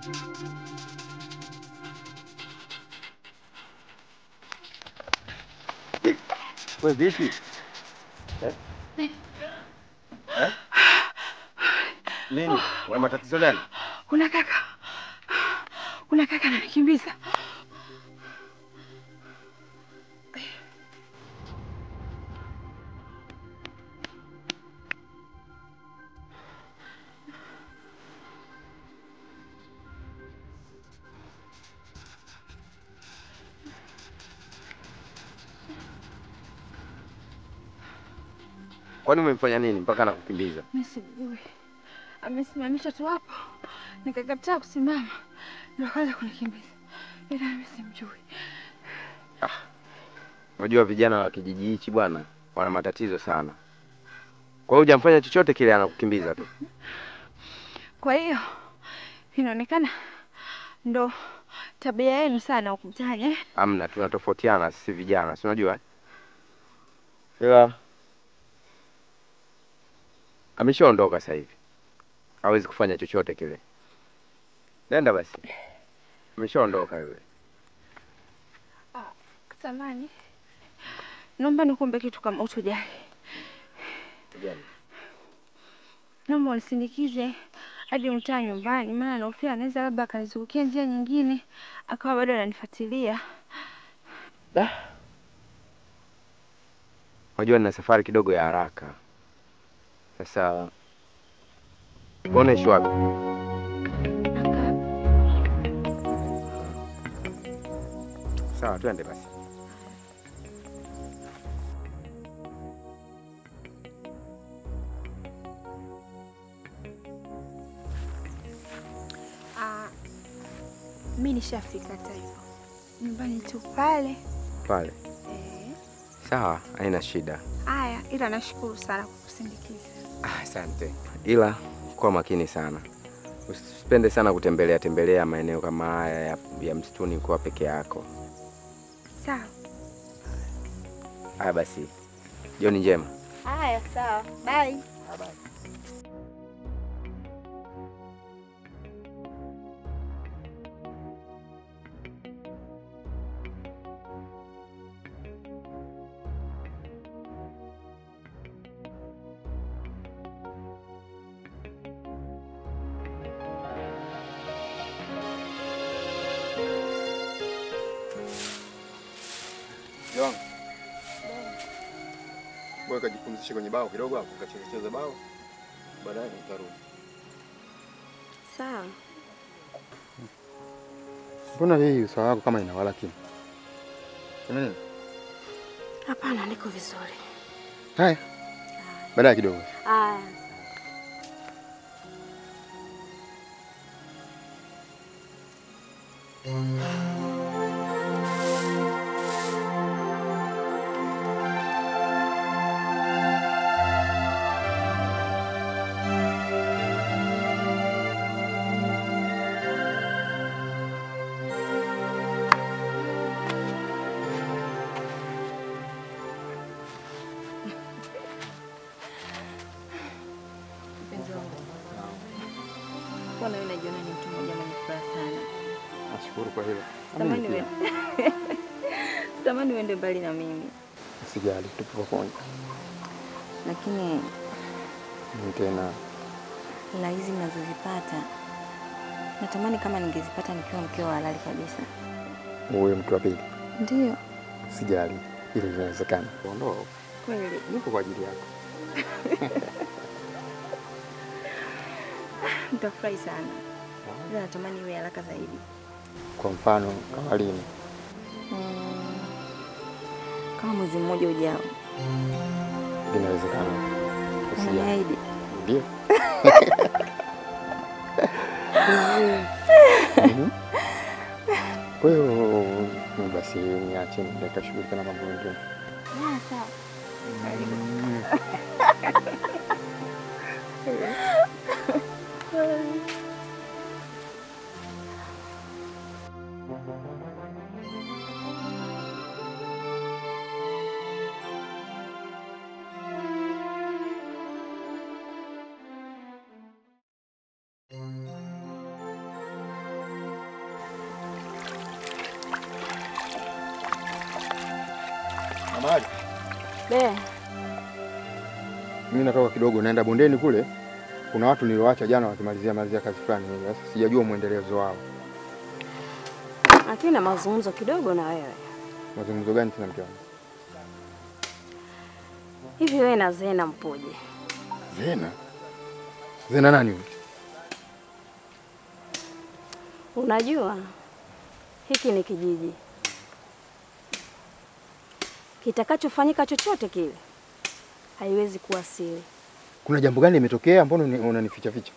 We vipi? Eh? Eh? Nini? Una matatizo gani? Kuna kaka, kuna kaka ananikimbiza. Kwani umemfanya nini mpaka anakukimbiza? Mimi sijui, amesimamisha tu hapo, nikakataa kusimama, ndio akaanza kunikimbiza, ila mimi simjui. Unajua vijana wa kijiji hichi bwana wana matatizo sana. Kwa hiyo hujamfanya chochote kile, anakukimbiza tu. Kwa hiyo inaonekana ndo tabia yenu sana huku mtaani eh? Amna, tunatofautiana sisi vijana, si unajua? eh? Ila ameshaondoka sasa hivi, hawezi kufanya chochote kile. Nenda basi, ameshaondoka yule. Samani, naomba nikuombe kitu kama utojali, naomba unisindikize hadi mtaa nyumbani, maana nahofia anaweza labda akanizungukia njia nyingine akawa bado ananifuatilia. Unajua nina safari kidogo ya haraka. Sasa unaishi wapi? Sawa, twende basi. Ah, mi nishafika hata hivyo nyumbani tu pale. Pale. Eh, Sawa, haina shida. haya, ila nashukuru sana kwa kusindikiza. Ah, Asante. Ila kuwa makini sana, usipende sana kutembelea tembelea maeneo kama haya ya, ya msituni kuwa peke yako. Sawa. Haya basi, jioni njema. Haya, sawa. Bye. Joan. Wewe kajipumzishe kwenye bao kidogo hapo, kacheze cheze bao. Baadaye nitarudi. Sawa. Mbona hii uso wako kama inawala kini? Kuna nini? Hapana, niko vizuri. Haya. Baadaye kidogo. Haya. Mpenzi wangu. Mbona wewe unajiona ni mtu mmoja mwenye furaha sana? Nashukuru kwa hilo. Sitamani uende. Sitamani uende mbali na mimi. Sijali, tupo pamoja. Lakini Ni tena hela hizi ninazozipata natamani kama ningezipata nikiwa mkeo wa halali kabisa. uwe mtu wa pili. Ndio. Sijali, hilo linawezekana. Ondoa. Kweli. Nipo kwa ajili yako. Nitafurahi sana. Ila natamani iwe haraka zaidi. Kwa mfano, kama lini? Mm, kama mwezi mmoja ujao. Linawezekana. Usijali. Unaniahidi? Ndio. Mhm. Kwa hiyo mm, basi niache nikashughulika na mambo mengine. Ah, sawa. Be, Mimi natoka kidogo, naenda bondeni kule. Kuna watu nilioacha jana wakimalizia malizia kazi fulani hivi. Sasa sijajua mwendelezo wao. lakini na mazungumzo kidogo na wewe. Mazungumzo gani tena mke wangu? Hivi wewe na Zena mpoje? Zena. Zena nani huyu? Unajua hiki ni kijiji, kitakachofanyika chochote kile haiwezi kuwa siri. Kuna jambo gani limetokea? Mbona uni- unanificha ficha?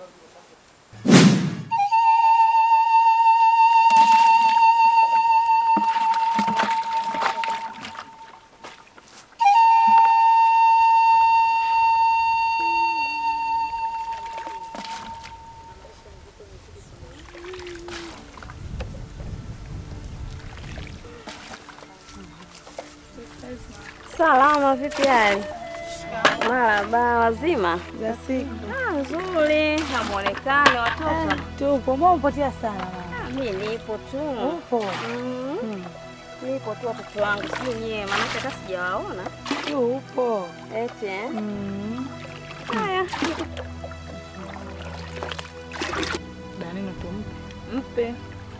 Salama, vipi hali? Maraba, wazima? Ah, nzuri. Na muonekano watoto? Tupo, mbona umepotea sana mama? Ah, mimi nipo tu. Upo. Mm. Nipo tu watoto wangu, sijui nyie, maanake hata sijawaona. Tu upo. Eti eh? Mm. Haya, Danino tumpe. Mpe.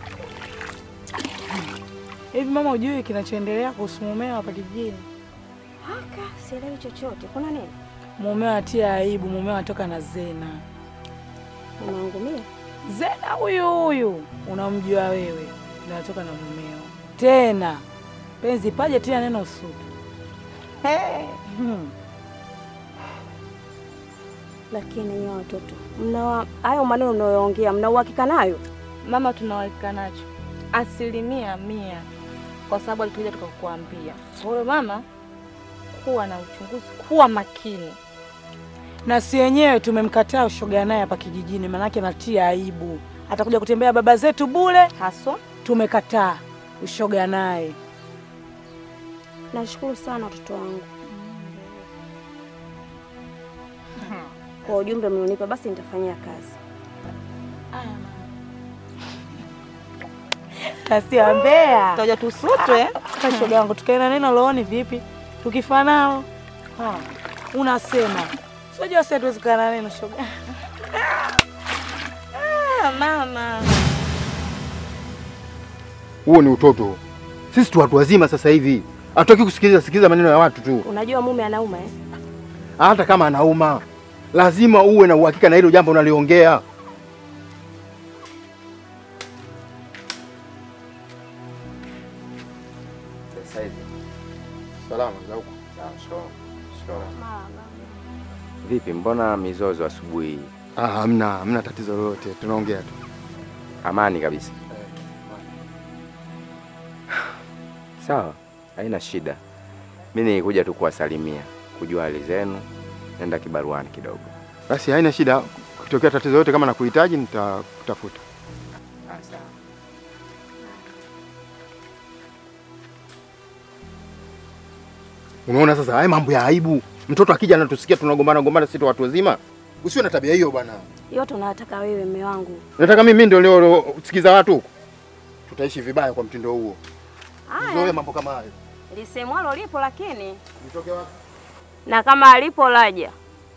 Hivi mama, ujui kinachoendelea kuhusu mumeo hapa kijijini? haka sielewi chochote. Kuna nini? Mumeo atia aibu, mumeo atoka na Zena. Unaangumia? Zena huyu huyu unamjua wewe, ndio atoka na mumeo tena. Penzi paje tia neno sutu. Hey. Hmm. Lakini nyie watoto, mna hayo maneno mnayoongea, mna uhakika nayo? Mama, tunaweka nacho asilimia mia, kwa sababu alikuja tukakuambia. Kwa hiyo mama, kuwa na uchunguzi, kuwa makini. na si wenyewe tumemkataa ushoga naye hapa kijijini, manake natia aibu. Atakuja kutembea baba zetu bure, Haswa tumekataa ushoga naye. Nashukuru sana watoto wangu kwa ujumbe mlionipa, basi nitafanyia kazi. Kasiambea tutaja tusutwe. shoga wangu, tukaena neno looni vipi? Tukifanao Ha, unasema sijua sisi hatuwezi kukaa na neno shoga. Ah, mama Huo ni utoto. Sisi tu watu wazima sasa hivi. Hatutaki kusikiliza sikiliza maneno ya watu tu. Unajua mume anauma eh? Hata kama anauma, lazima uwe na uhakika na hilo jambo unaliongea. Sasa hivi Salama za huko. vipi, mbona mizozo asubuhi hii? Ah, hamna, hamna tatizo lolote. Tunaongea tu. Amani kabisa. Sawa, haina shida. Mimi nilikuja tu kuwasalimia, kujua hali zenu, nenda kibaruani kidogo. Basi haina shida. Kutokea tatizo lolote kama nakuhitaji nitakutafuta. Umeona sasa, haya mambo ya aibu. Mtoto akija anatusikia tunagombana gombana, sisi tu watu wazima. Usiwe na tabia hiyo bwana. Yote unayotaka wewe, mume wangu. Nataka mimi ndio leo sikiza watu huko. Tutaishi vibaya kwa mtindo huo. Uzoe Haya, mambo kama hayo. lisemwalo lipo, lakini Nitoke wapi? na kama alipo laja.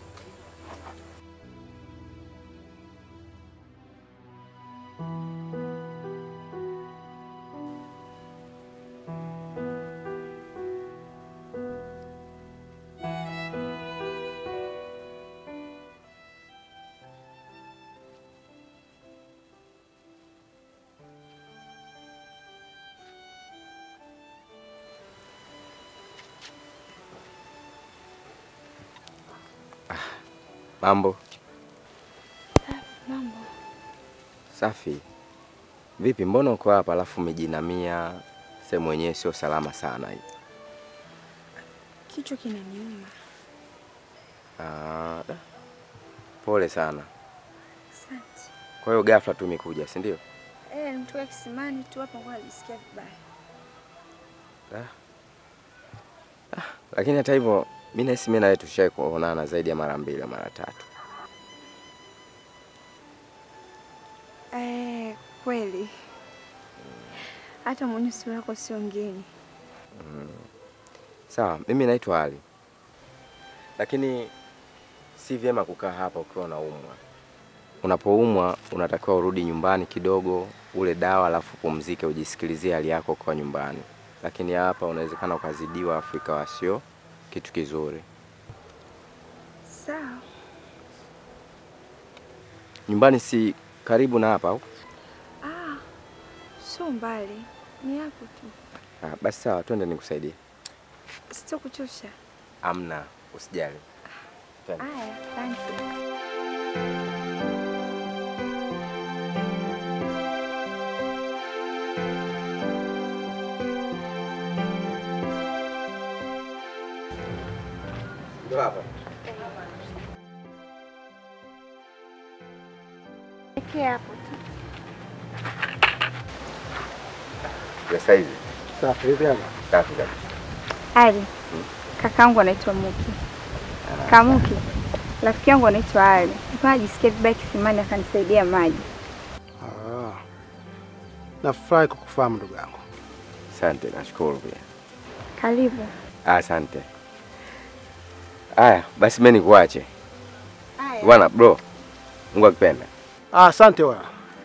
Mambo mambo safi. Vipi, mbona uko hapa alafu umejinamia sehemu yenyewe sio salama sana hii? kichwa kinaniuma. Ah, da. pole sana. Asante. Kwa hiyo ghafla tu umekuja, si ndio? Eh, nimetoka kisimani tu hapa kwa najisikia vibaya. Lakini hata hivyo mimi nahisi mimi na wewe tushai kuonana zaidi ya mara mbili au mara tatu. Eh, kweli. Hata mwenye sura yako sio ngeni. Sawa, mimi naitwa Ali, lakini si vyema kukaa hapa ukiwa unaumwa. Unapoumwa unatakiwa urudi nyumbani kidogo, ule dawa, alafu pumzike, ujisikilizie hali yako kwa nyumbani. Lakini hapa unawezekana ukazidiwa, afu ikawa sio kitu kizuri. Sawa. Nyumbani si karibu na hapa au? Ah, sio mbali, ni hapo tu, Ah, basi sawa, twende nikusaidie. sitokuchosha. Amna, usijali. Twende. Aya, asante. Ndio hapa. Eke hapo tu. Sasa hivi. Safi hivi hapa. Safi kabisa. Ali, kakaangu anaitwa Muki. Kamuki, rafiki yangu anaitwa Ali. Nilikuwa najisikia vibaya kisimani, akanisaidia maji. Ah. Nafurahi kukufahamu ndugu yangu. Asante, nashukuru pia. Karibu. Asante. Aya, basi mimi nikuache. Aya. Bwana bro. Mungu akipenda. Ah, asante wa.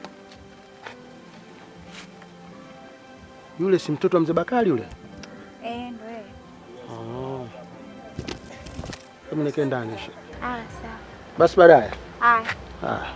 Yule si mtoto wa mzee Bakari yule? Eh, ndo yeye. Oh. Hebu nikie ndani shi. Ah, sawa. Basi baadaye. Aya. Ah.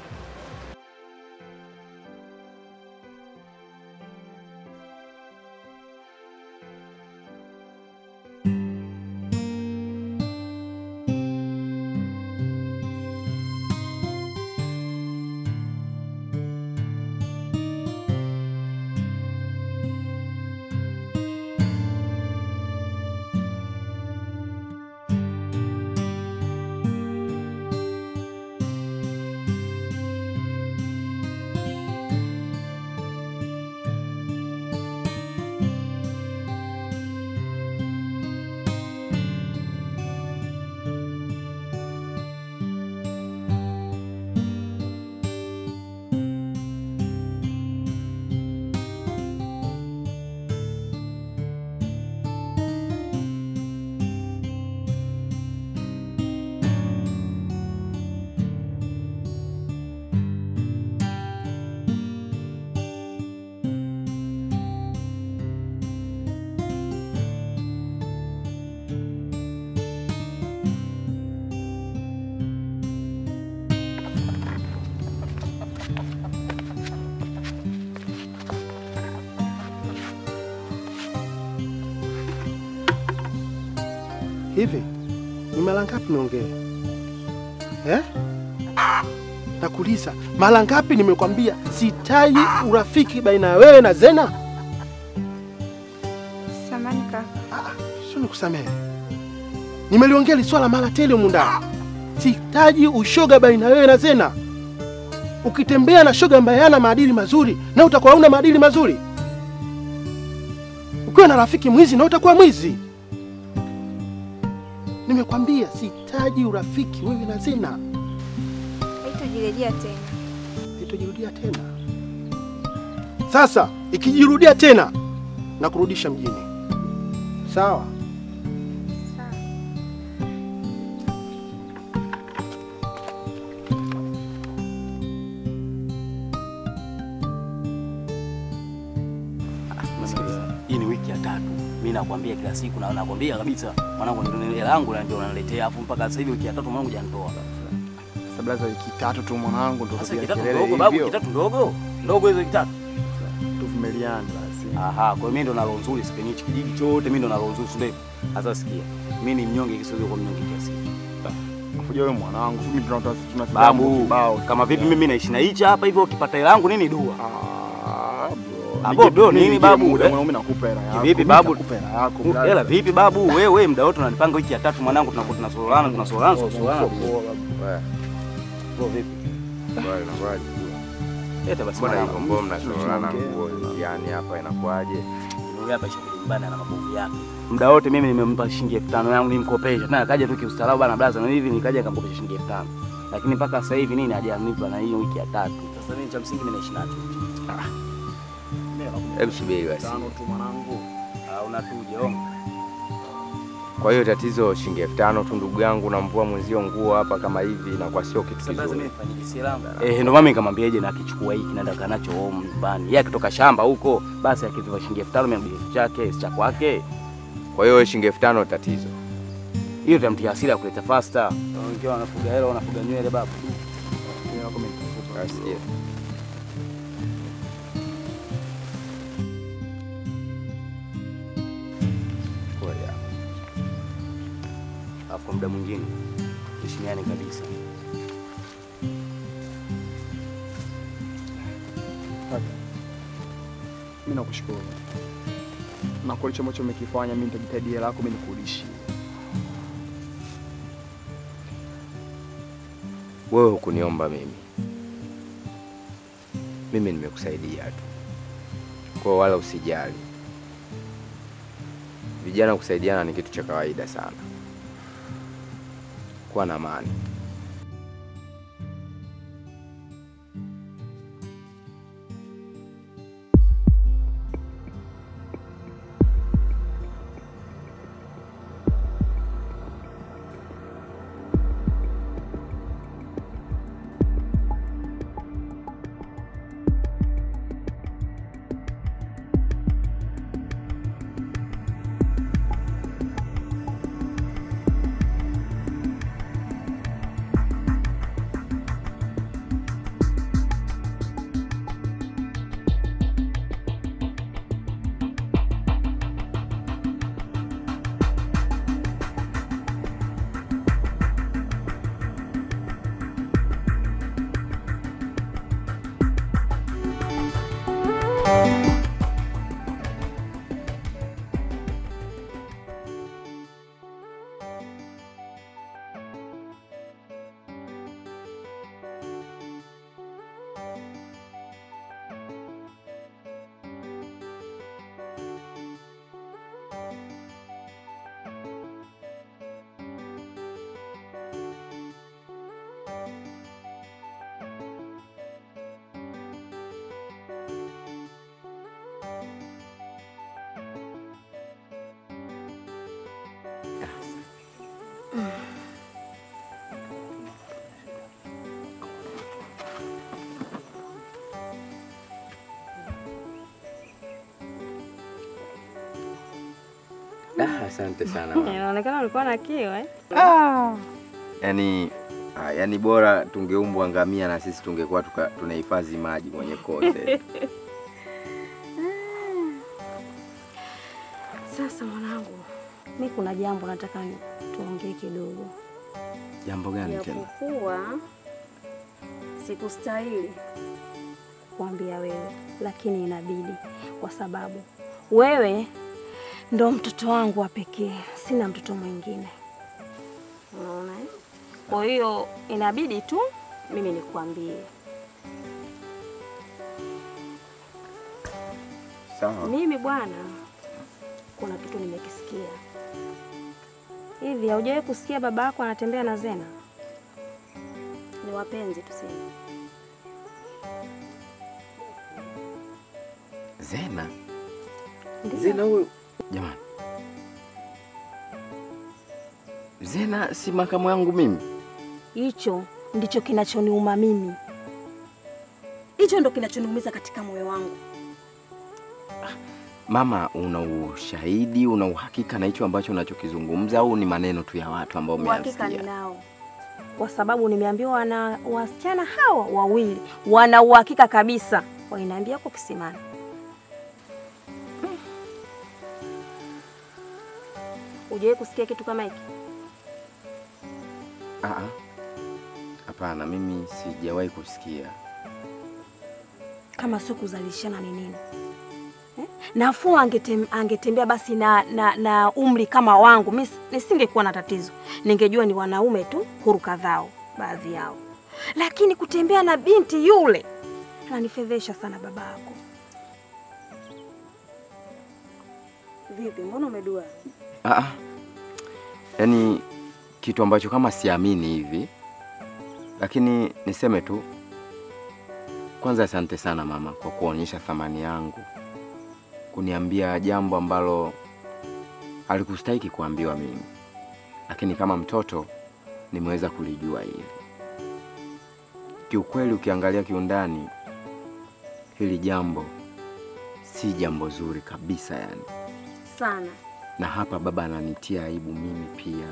Hivi ni mara ngapi niongee eh? Nakuuliza mara ngapi nimekwambia sitaji urafiki baina ya wewe na Zena? Samani kaka. Ah, sio nikusamehe, nimeliongea hili swala mara tele humu ndani. Sitaji ushoga baina ya wewe na Zena. Ukitembea na shoga ambaye hana maadili mazuri, na utakuwa huna maadili mazuri. Ukiwa na rafiki mwizi, na utakuwa mwizi. Nimekwambia sitaji urafiki wewe na Zena. Haitajirejea tena. Itajirudia tena. Sasa ikijirudia tena, na kurudisha mjini, sawa? Sawa. Sikiliza, hii ni wiki ya tatu. Mimi nakwambia kila siku na nakwambia kabisa mwanangu ndio hela yangu ndio unaniletea afu mpaka sasa hivi wiki ya tatu mwanangu hujanitoa. Sasa blaza, wiki tatu tu mwanangu, ndo Sasa tupiga wiki tatu kelele ndogo babu, hivyo. wiki tatu ndogo. Ndogo hizo wiki tatu. Tuvumiliane basi. Aha, kwa hiyo mimi ndo na roho nzuri sipenyi hichi kijiji chote mimi ndo na roho nzuri si ndio? Sasa sikia. Mimi ni mnyonge kisiwezi kwa mnyonge kiasi. Kuja wewe mwanangu, mimi tunatoa tuna Babu, kibao. kama vipi mimi naishi na hichi hapa hivyo ukipata hela yangu nini dua? Ah, bro. Ah, Nige- bro, nini nige babu, muda, eh? mwanangu, mimi nakupa hela yako. Kivipi Mimi babu? nakupa hela yako. blaza. Hela vipi babu? Wewe muda wote unanipanga wiki ya tatu mwanangu tunakuwa tunasolana tunasolana tunasolana. Bro vipi? Bwana inakuwaje? Leta basi Mbona mwanangu. hivyo mbona mnasorana tunaongea. nguo? Yaani hapa inakuwaje? Yule hapa shabiki mbana na mabovu yake. Muda wote mimi nimempa shilingi elfu tano yangu nimkopesha. Tena akaja tu kiustaarabu bana blaza na hivi nikaja akamkopesha shilingi elfu tano. Lakini mpaka sasa hivi nini hajanipa na hiyo wiki ya tatu. Sasa mimi cha msingi mimi naishi nacho. Hebu subiri basi. Tano tu mwanangu. Ah unatuje onga. Kwa hiyo tatizo shilingi elfu tano tu ndugu yangu, namvua mwenzio nguo hapa kama hivi, na kwa sio kitu Sasa blaza, mimi kizuri. nifanyaje? Si langu. Eh, ndio mama nikamwambiaje na akichukua hiki naenda kanacho home nyumbani. Yeye akitoka shamba huko, basi akiviva shilingi elfu tano mimi narudi kitu chake, si cha kwake. Kwa hiyo shilingi elfu tano tatizo. Hiyo tutamtia hasira ya kuleta faster. Wengine wanafuga hela, wanafuga nywele babu. Nasikia. Kweli hapo. Alafu kwa muda mwingine heshimiane kabisa. Mimi nakushukuru na kwa hicho ambacho umekifanya, mimi nitajitahidi hela yako mimi nikurudishie. Wewe hukuniomba mimi, mimi nimekusaidia tu, kwa hiyo wala usijali. Vijana kusaidiana ni kitu cha kawaida sana. Kuwa na amani. Ah, asante sana mama. Inaonekana ulikuwa na kiu eh? Yaani ah, yaani bora tungeumbwa ngamia na sisi tungekuwa tuka- tunahifadhi maji kwenye kote. Sasa mwanangu, mi kuna jambo nataka ni- tuongee kidogo. Jambo gani tena? Japokuwa sikustahili kuambia wewe, lakini inabidi kwa sababu wewe ndo mtoto wangu wa pekee, sina mtoto mwingine. Unaona eh? Kwa hiyo inabidi tu mimi nikwambie. Sawa. Mimi bwana, kuna kitu nimekisikia. Hivi haujawahi kusikia baba yako anatembea na Zena? Ni wapenzi tuseme. Zena. Ndiyo. Zena huyu jamani. Zena si makamu yangu mimi. Hicho ndicho kinachoniuma mimi, hicho ndo kinachoniumiza katika moyo wangu. Mama, una ushahidi, una uhakika na hicho ambacho unachokizungumza au ni maneno tu ya watu ambao Uhakika umeyasikia? ninao, kwa sababu nimeambiwa wana wasichana hawa wawili wana uhakika kabisa, waliniambia huko kisimani. Hujawahi kusikia kitu kama hiki? Ah, ah. Hapana, mimi sijawahi kusikia. kama sio kuzalishana ni nini eh? Nafuu angetem, angetembea basi na, na, na umri kama wangu, mi nisingekuwa na tatizo, ningejua ni wanaume tu huru kadhao baadhi yao, lakini kutembea na binti yule ananifedhesha sana baba yako. Vipi, mbona umedua? Ah, ah. Yaani kitu ambacho kama siamini hivi, lakini niseme tu kwanza, asante sana mama kwa kuonyesha thamani yangu, kuniambia jambo ambalo alikustahiki kuambiwa mimi, lakini kama mtoto nimeweza kulijua hili. Kiukweli, ukiangalia kiundani, hili jambo si jambo zuri kabisa yani, Sana. na hapa baba ananitia aibu mimi pia.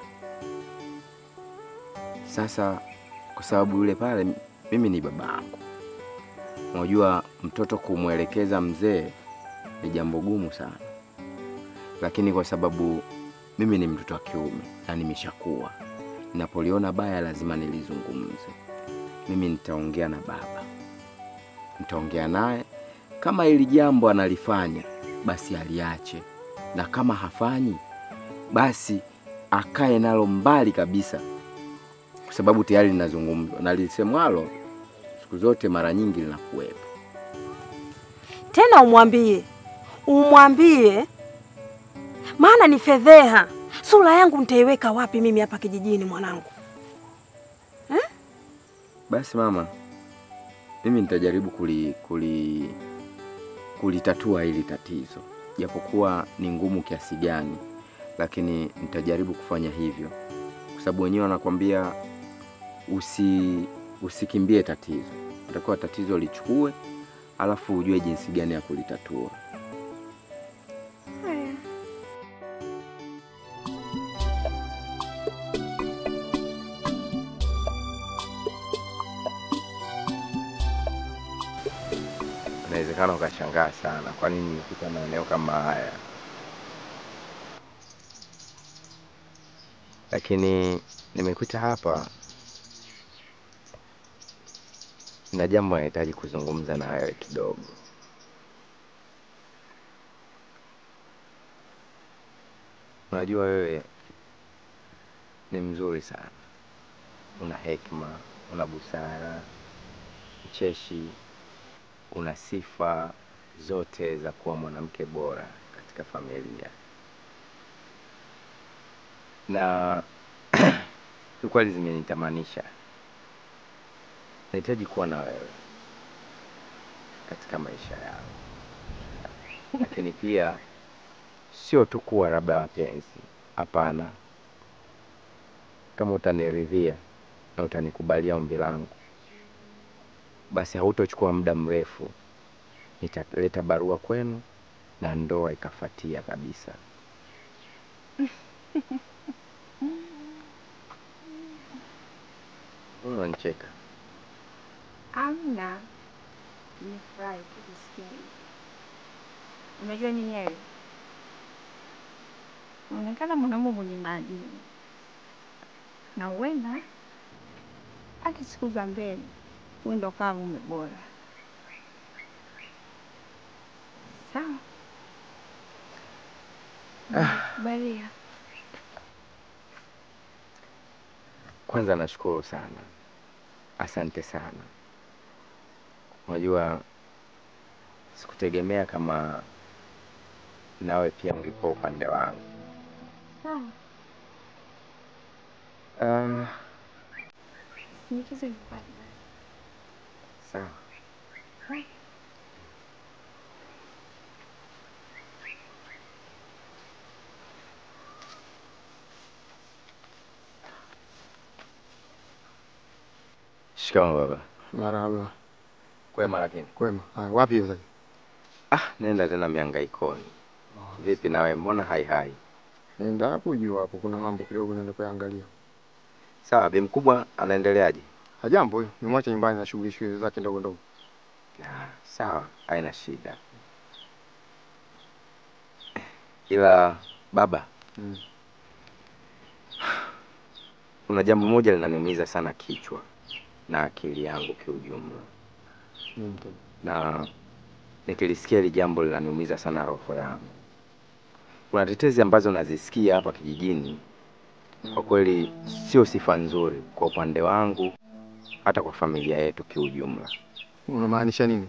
Sasa kwa sababu yule pale mimi ni babangu, unajua mtoto kumwelekeza mzee ni jambo gumu sana, lakini kwa sababu mimi ni mtoto wa kiume na nimeshakuwa, ninapoliona baya lazima nilizungumze. Mimi nitaongea na baba, nitaongea naye. Kama hili jambo analifanya, basi aliache, na kama hafanyi, basi akae nalo mbali kabisa, kwa sababu tayari linazungumzwa na lisemwalo siku zote mara nyingi linakuwepo. Tena umwambie, umwambie, maana ni fedheha. Sura yangu nitaiweka wapi mimi hapa kijijini mwanangu? Basi mama, mimi nitajaribu kuli, kuli, kulitatua hili tatizo, japokuwa ni ngumu kiasi gani, lakini nitajaribu kufanya hivyo, kwa sababu wenyewe wanakwambia usi, usikimbie tatizo, utakiwa tatizo lichukue, alafu ujue jinsi gani ya kulitatua. Inawezekana ukashangaa sana, kwa nini nimefika maeneo kama haya, lakini nimekuta hapa na jambo nahitaji kuzungumza na wewe kidogo. Unajua wewe ni mzuri sana, una hekima, una busara, mcheshi, una sifa zote za kuwa mwanamke bora katika familia, na kiukweli zimenitamanisha. Nahitaji kuwa na wewe katika maisha yangu, lakini pia sio tu kuwa labda wapenzi. Hapana, kama utaniridhia na utanikubalia ombi langu, basi hautochukua muda mrefu, nitaleta barua kwenu na ndoa ikafatia kabisa. Mbona unanicheka? Amna, nimefurahi tu kusikia hivyo. Unajua nini Eli, unaonekana mwanaume mwenye maadili, na huenda hata siku za mbele huenda ukawa mume bora. Sawa, kubalia. Kwanza nashukuru sana, asante sana. Unajua, sikutegemea kama nawe pia ungekuwa upande wangu. Sawa, Um, nikize nipate. sawa. Shikamoo baba. Marahaba. Kwema lakini. Kwema. Haya, wapi hiyo sasa? Ah, nenda tena mihangaikoni. Vipi nawe, mbona hai hai? Nenda hapo juu hapo, kuna mambo kidogo naenda kuangalia. Sawa, bi mkubwa anaendeleaje? Hajambo huyo, nimwacha nyumbani na shughuli shughuli zake ndogo ndogo. Ah, sawa, haina shida. Ila baba, Mm. kuna jambo moja linaniumiza sana kichwa na akili yangu kiujumla, Nini tena? na nikilisikia hili jambo linaniumiza sana roho yangu. Kuna tetezi ambazo nazisikia hapa kijijini, kwa kweli sio sifa nzuri kwa upande wangu, hata kwa familia yetu kiujumla. Unamaanisha nini?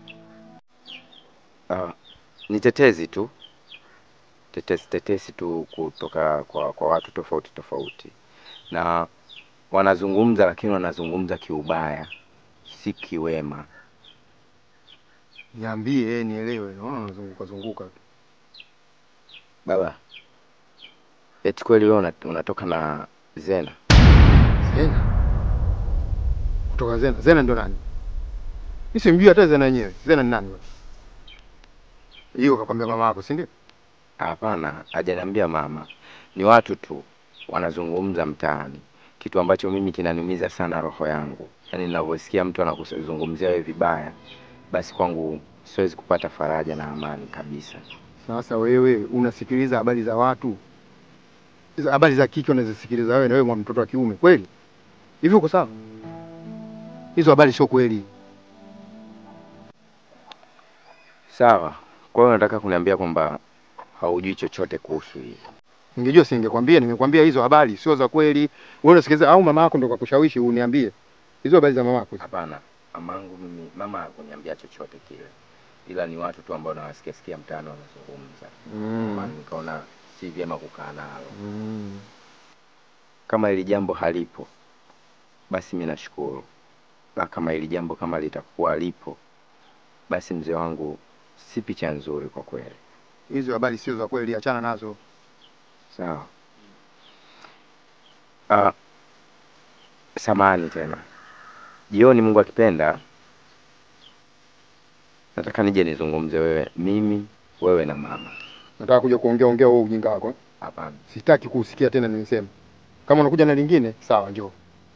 Ah, ni tetezi tu, tetesi tetesi tu kutoka kwa, kwa watu tofauti tofauti, na wanazungumza, lakini wanazungumza kiubaya, si kiwema. Niambie eh, nielewe. Naona unazunguka zunguka tu. Baba, Eti kweli wewe una- unatoka na Zena? Zena? Kutoka Zena? Zena ndio nani? Mimi simjui hata Zena yenyewe. Zena ni nani? wewe? Hiyo kakwambia mama yako, si ndio? Hapana, hajaniambia mama. Ni watu tu wanazungumza mtaani, kitu ambacho mimi kinaniumiza sana roho yangu. Yaani ninavyosikia mtu anakuzungumzia wewe vibaya, basi kwangu siwezi kupata faraja na amani kabisa. Sasa wewe unasikiliza habari za watu, hizo habari za kike unazisikiliza wewe, na wewe mwa mtoto wa kiume kweli? Hivi uko sawa? Hizo habari sio kweli. Sawa. Kwa hiyo unataka kuniambia kwamba haujui chochote kuhusu hili? Ningejua singekwambia, nimekwambia hizo habari sio za kweli. Wewe unasikiliza au mama yako ndo kakushawishi uniambie hizo habari za mama yako? Hapana, mamangu mimi, mama hakuniambia chochote kile, ila ni watu tu ambao nawasikia sikia mtaani wanazungumza. Mm. Maana nikaona si vyema kukaa nalo. Mm. Kama hili jambo halipo, basi mimi nashukuru, na kama hili jambo kama litakuwa lipo, basi mzee wangu, si picha nzuri kwa kweli. Hizo habari sio za kweli, achana nazo. Sawa. Ah, samani tena. Jioni Mungu akipenda, nataka nije nizungumze wewe, mimi, wewe na mama. Nataka kuja kuongea ongea wewe ujinga wako. eh? Hapana. Sitaki kusikia tena nimesema. Kama unakuja na lingine, sawa njoo.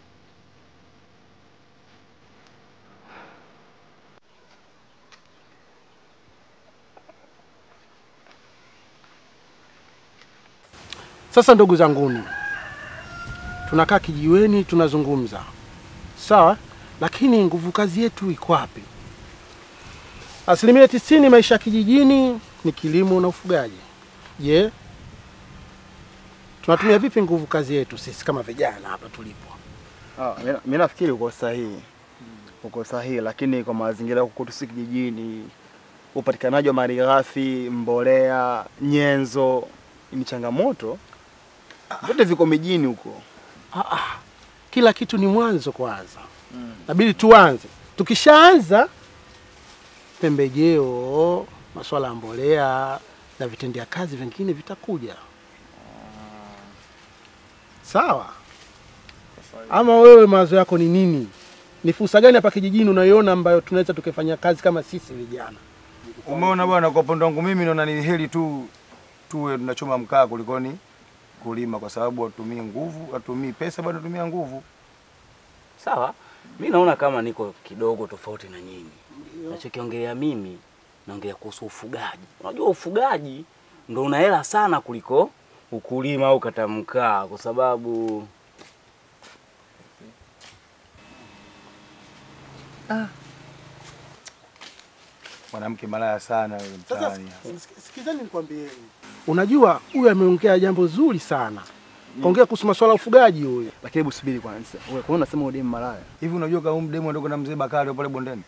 Sasa ndugu zanguni, tunakaa kijiweni tunazungumza, sawa, lakini nguvu kazi yetu iko wapi? Asilimia tisini maisha ya kijijini ni kilimo na ufugaji. Je, tunatumia vipi nguvu kazi yetu sisi kama vijana hapa tulipo? Ah, mi- mi nafikiri uko sahihi, uko sahihi, lakini kwa mazingira huku kwetu si kijijini, upatikanaji wa malighafi, mbolea, nyenzo ni changamoto. Vyote viko mijini huko. Ah, ah, kila kitu ni mwanzo kwanza, nabidi tuanze. Tukishaanza pembejeo, masuala ya mbolea na vitendea kazi vingine vitakuja. Sawa. Ama wewe mawazo yako ni nini? Ni fursa gani hapa kijijini unaiona ambayo tunaweza tukifanya kazi kama sisi vijana? Umeona bwana, kwa upande wangu mimi naona ni heri tu tuwe tunachoma mkaa kulikoni kulima, kwa sababu watumii nguvu, watumii pesa, bado tumia nguvu. Sawa, mi naona kama niko kidogo tofauti na nyinyi. Nachokiongelea mimi naongelea kuhusu ufugaji. Unajua ufugaji ndo una hela sana kuliko ukulima au kata mkaa, kwa sababu Mwanamke malaya sana yule Sasa mtaani. sik- sikizeni nikwambieni. Unajua huyu ameongea jambo zuri sana. Kaongea kuhusu masuala ya ufugaji huyu. Lakini hebu subiri kwanza. Wewe kwa nini unasema udemu malaya? Hivi unajua kama huyu mdemu ndio na mzee Bakari pale bondeni?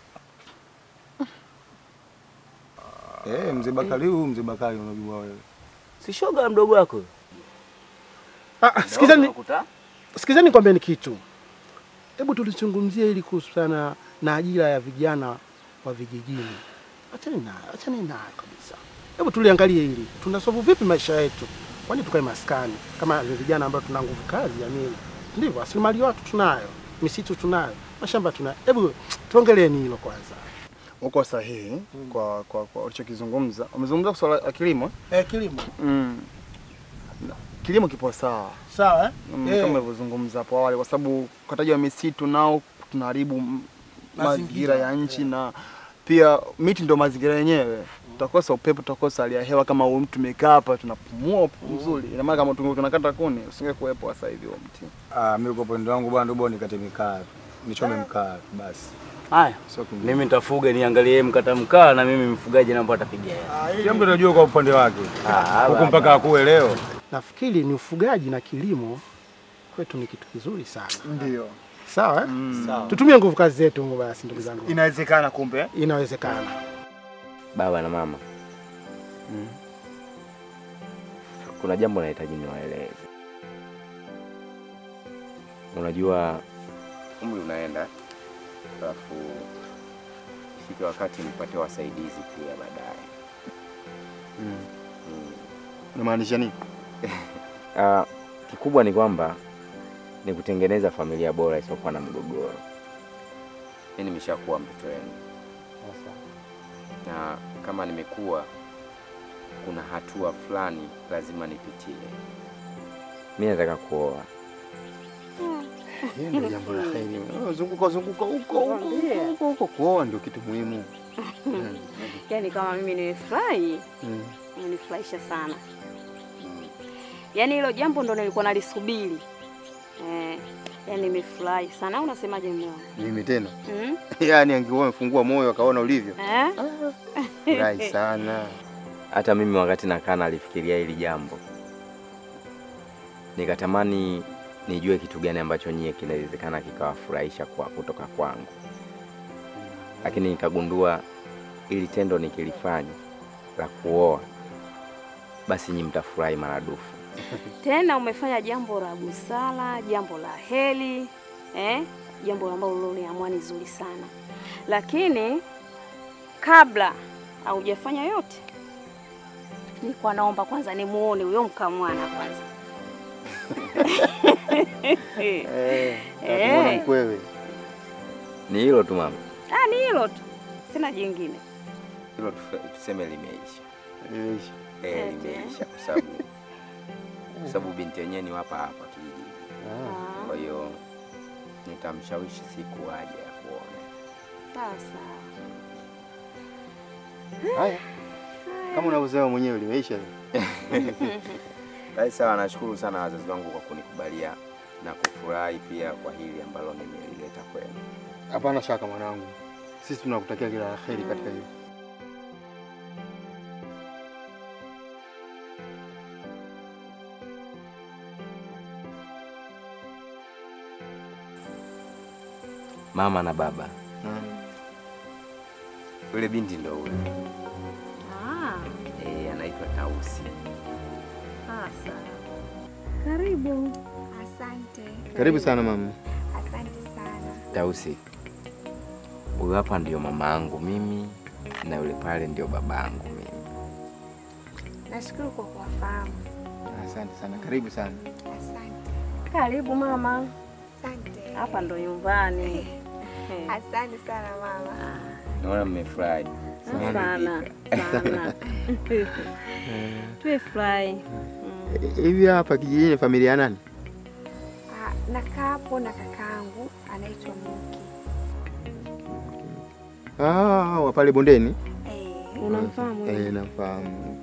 Eh, mzee Bakari huyu mzee Bakari unajua wewe. si shoga ya mdogo wako. Ah, ah, sikizeni Unakuta? sikizeni nikwambieni kitu. Hebu tulizungumzie ili kuhusiana na ajira ya vijana wa vijijini. Achani na achani nayo kabisa. Hebu tuliangalie hili. Tunasovu vipi maisha yetu? Kwani tukae maskani kama ni vijana ambao tuna nguvu kazi ya nini? Ndivyo, rasilimali watu tunayo, misitu tunayo, mashamba tunayo. Hebu tuongeleeni hilo kwanza. Uko sahihi kwa kwa kwa ulichokizungumza. Umezungumza swala la kilimo? Eh, kilimo. Mm. Na- Kilimo kipo sawa. Sawa eh? Mm, Eh. kama ulivyozungumza hapo awali, kwa sababu ukataji wa misitu nao tunaharibu m- mazingira ya nchi na pia miti ndio mazingira yenyewe. Tutakosa upepo, tutakosa hali ya hewa kama huyu mtu tumekaa hapa tunapumua upepo mzuri. Ina maana kama tunge tunakata kuni usingekuwepo sasa hivi huo mti. Ah, mimi kwa upande wangu bwana ndio bora nikate mikaa. tu. Nichome mkaa tu, basi. Haya, Sio kingine. mimi nitafuga niangalie mkata mkaa na mimi mfugaji naomba atapiga hela. Kila mtu anajua kwa upande wake. Ah, Huko baba. mpaka akuwe leo. Nafikiri ni ufugaji na kilimo kwetu ni kitu kizuri sana. Ndio. Sawa eh? Sawa. Tutumie nguvu kazi zetu basi ndugu zangu. Inawezekana kumbe. Inawezekana. Baba na mama, kuna jambo nahitaji niwaeleze. Unajua umri unaenda, alafu ifike wakati nipate wasaidizi pia baadaye. Mm. Mm. Unamaanisha nini? Ah, kikubwa ni kwamba ni kutengeneza familia bora isiyokuwa na mgogoro. Mimi nimeshakuwa mtoto wenu, na kama nimekuwa, kuna hatua fulani lazima nipitie. Mimi nataka kuoa. Hiyo ndio jambo la heri. Zunguka zunguka huko huko huko huko, kuoa ndio kitu muhimu. Mm. Yaani kama mimi nimefurahi, Mm. imenifurahisha sana. Yaani hilo jambo ndo nilikuwa nalisubiri. Eh, yaani nimefurahi sana. Au unasemaje mume wangu? Mimi tena Mm? yaani angekuwa amefungua moyo akaona ulivyo, Eh? furahi sana. Hata mimi wakati nakaa nalifikiria hili jambo, nikatamani nijue kitu gani ambacho nyie kinawezekana kikawafurahisha kwa kutoka kwangu, lakini nikagundua ili tendo nikilifanya la kuoa, basi nyi mtafurahi maradufu. Tena umefanya jambo la busara, jambo la heri, eh? Jambo ambalo uliamua ni zuri sana. Lakini kabla haujafanya yote, nilikuwa naomba kwanza nimuone huyo mkamwana kwanza. Eh, Eh. nakuona mkwewe. Ni hilo tu mama, Ah, ni hilo tu, sina jingine. hilo tufe- tuseme limeisha. Limeisha. Eh, Eti, limeisha kwa sababu kwa sababu binti yenyewe ni hapa hapa kijijini. Ah, Kwa hiyo nitamshawishi siku aje ya kuona. sawa sawa. Haya, kama unavyosema mwenyewe limeisha. Basi sawa, nashukuru sana wazazi wangu kwa kunikubalia na kufurahi pia kwa hili ambalo nimelileta kwenu. Hapana shaka mwanangu, sisi tunakutakia kila la heri katika hiyo. Mama na baba, Mm. yule binti ndo ule Ah, eh, anaitwa Tausi. sawa sawa. Karibu. Asante. Karibu sana mama. Asante sana. Tausi, huyu hapa ndio mama yangu mimi na yule pale ndio baba yangu mimi. Nashukuru kwa kuwafahamu. Asante sana, karibu sana. Asante. Karibu mama. Asante. Hapa ndo nyumbani. Eh, Asante sana mama. Naona mmefurahi. Sana sana. Tumefurahi. Mm. Hivi hapa kijijini familia ya nani? Ah, nakaa hapo na kakaangu anaitwa Muki. Ah, wa pale bondeni. Eh, Unamfahamu? Eh, namfahamu.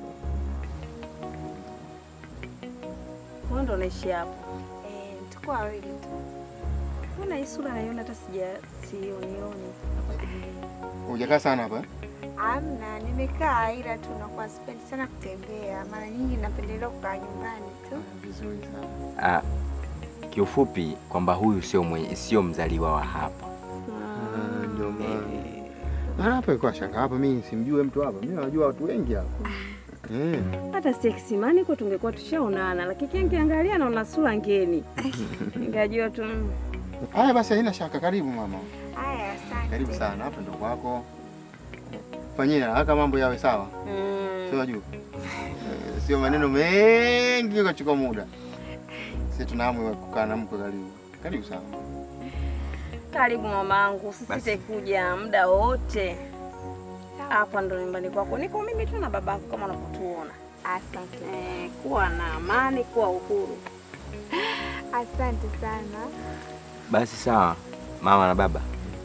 Wewe ndo unaishi hapo. eh, tuko wawili tu. Mbona hii sura naiona hata sija sionioni. Hujakaa sana hapa? Amna, nimekaa ila tu nakuwa sipendi sana kutembea. Mara nyingi napendelea kukaa nyumbani tu. Vizuri sana. Ah, kiufupi kwamba huyu sio mwenye sio mzaliwa wa hapa. Ah, Ndio maana. Maana hapa ilikuwa shanga hapa, mimi simjue mtu hapa. Mimi najua watu wengi hapa. Eh. Hata si kisimani kwa tungekuwa tushaonana, lakini kiangalia naona sura ngeni. Ngajua tu mm. Haya basi, haina shaka. Karibu mama, Haya, asante. karibu sana. Hapa ndo kwako. Fanyia haraka mambo yawe sawa, sio Mm. wajua, Eh, sio maneno mengi ukachukua muda. Sisi tuna hamu ya kukaa na mkwe. Karibu, karibu sana. Karibu mamangu, usisite kuja muda wote. Sawa. Hapa ndo nyumbani kwako. Niko mimi tu na babako kama unavyotuona. Asante. Eh, kuwa na amani, kuwa uhuru. Asante sana. Basi sawa, mama na baba,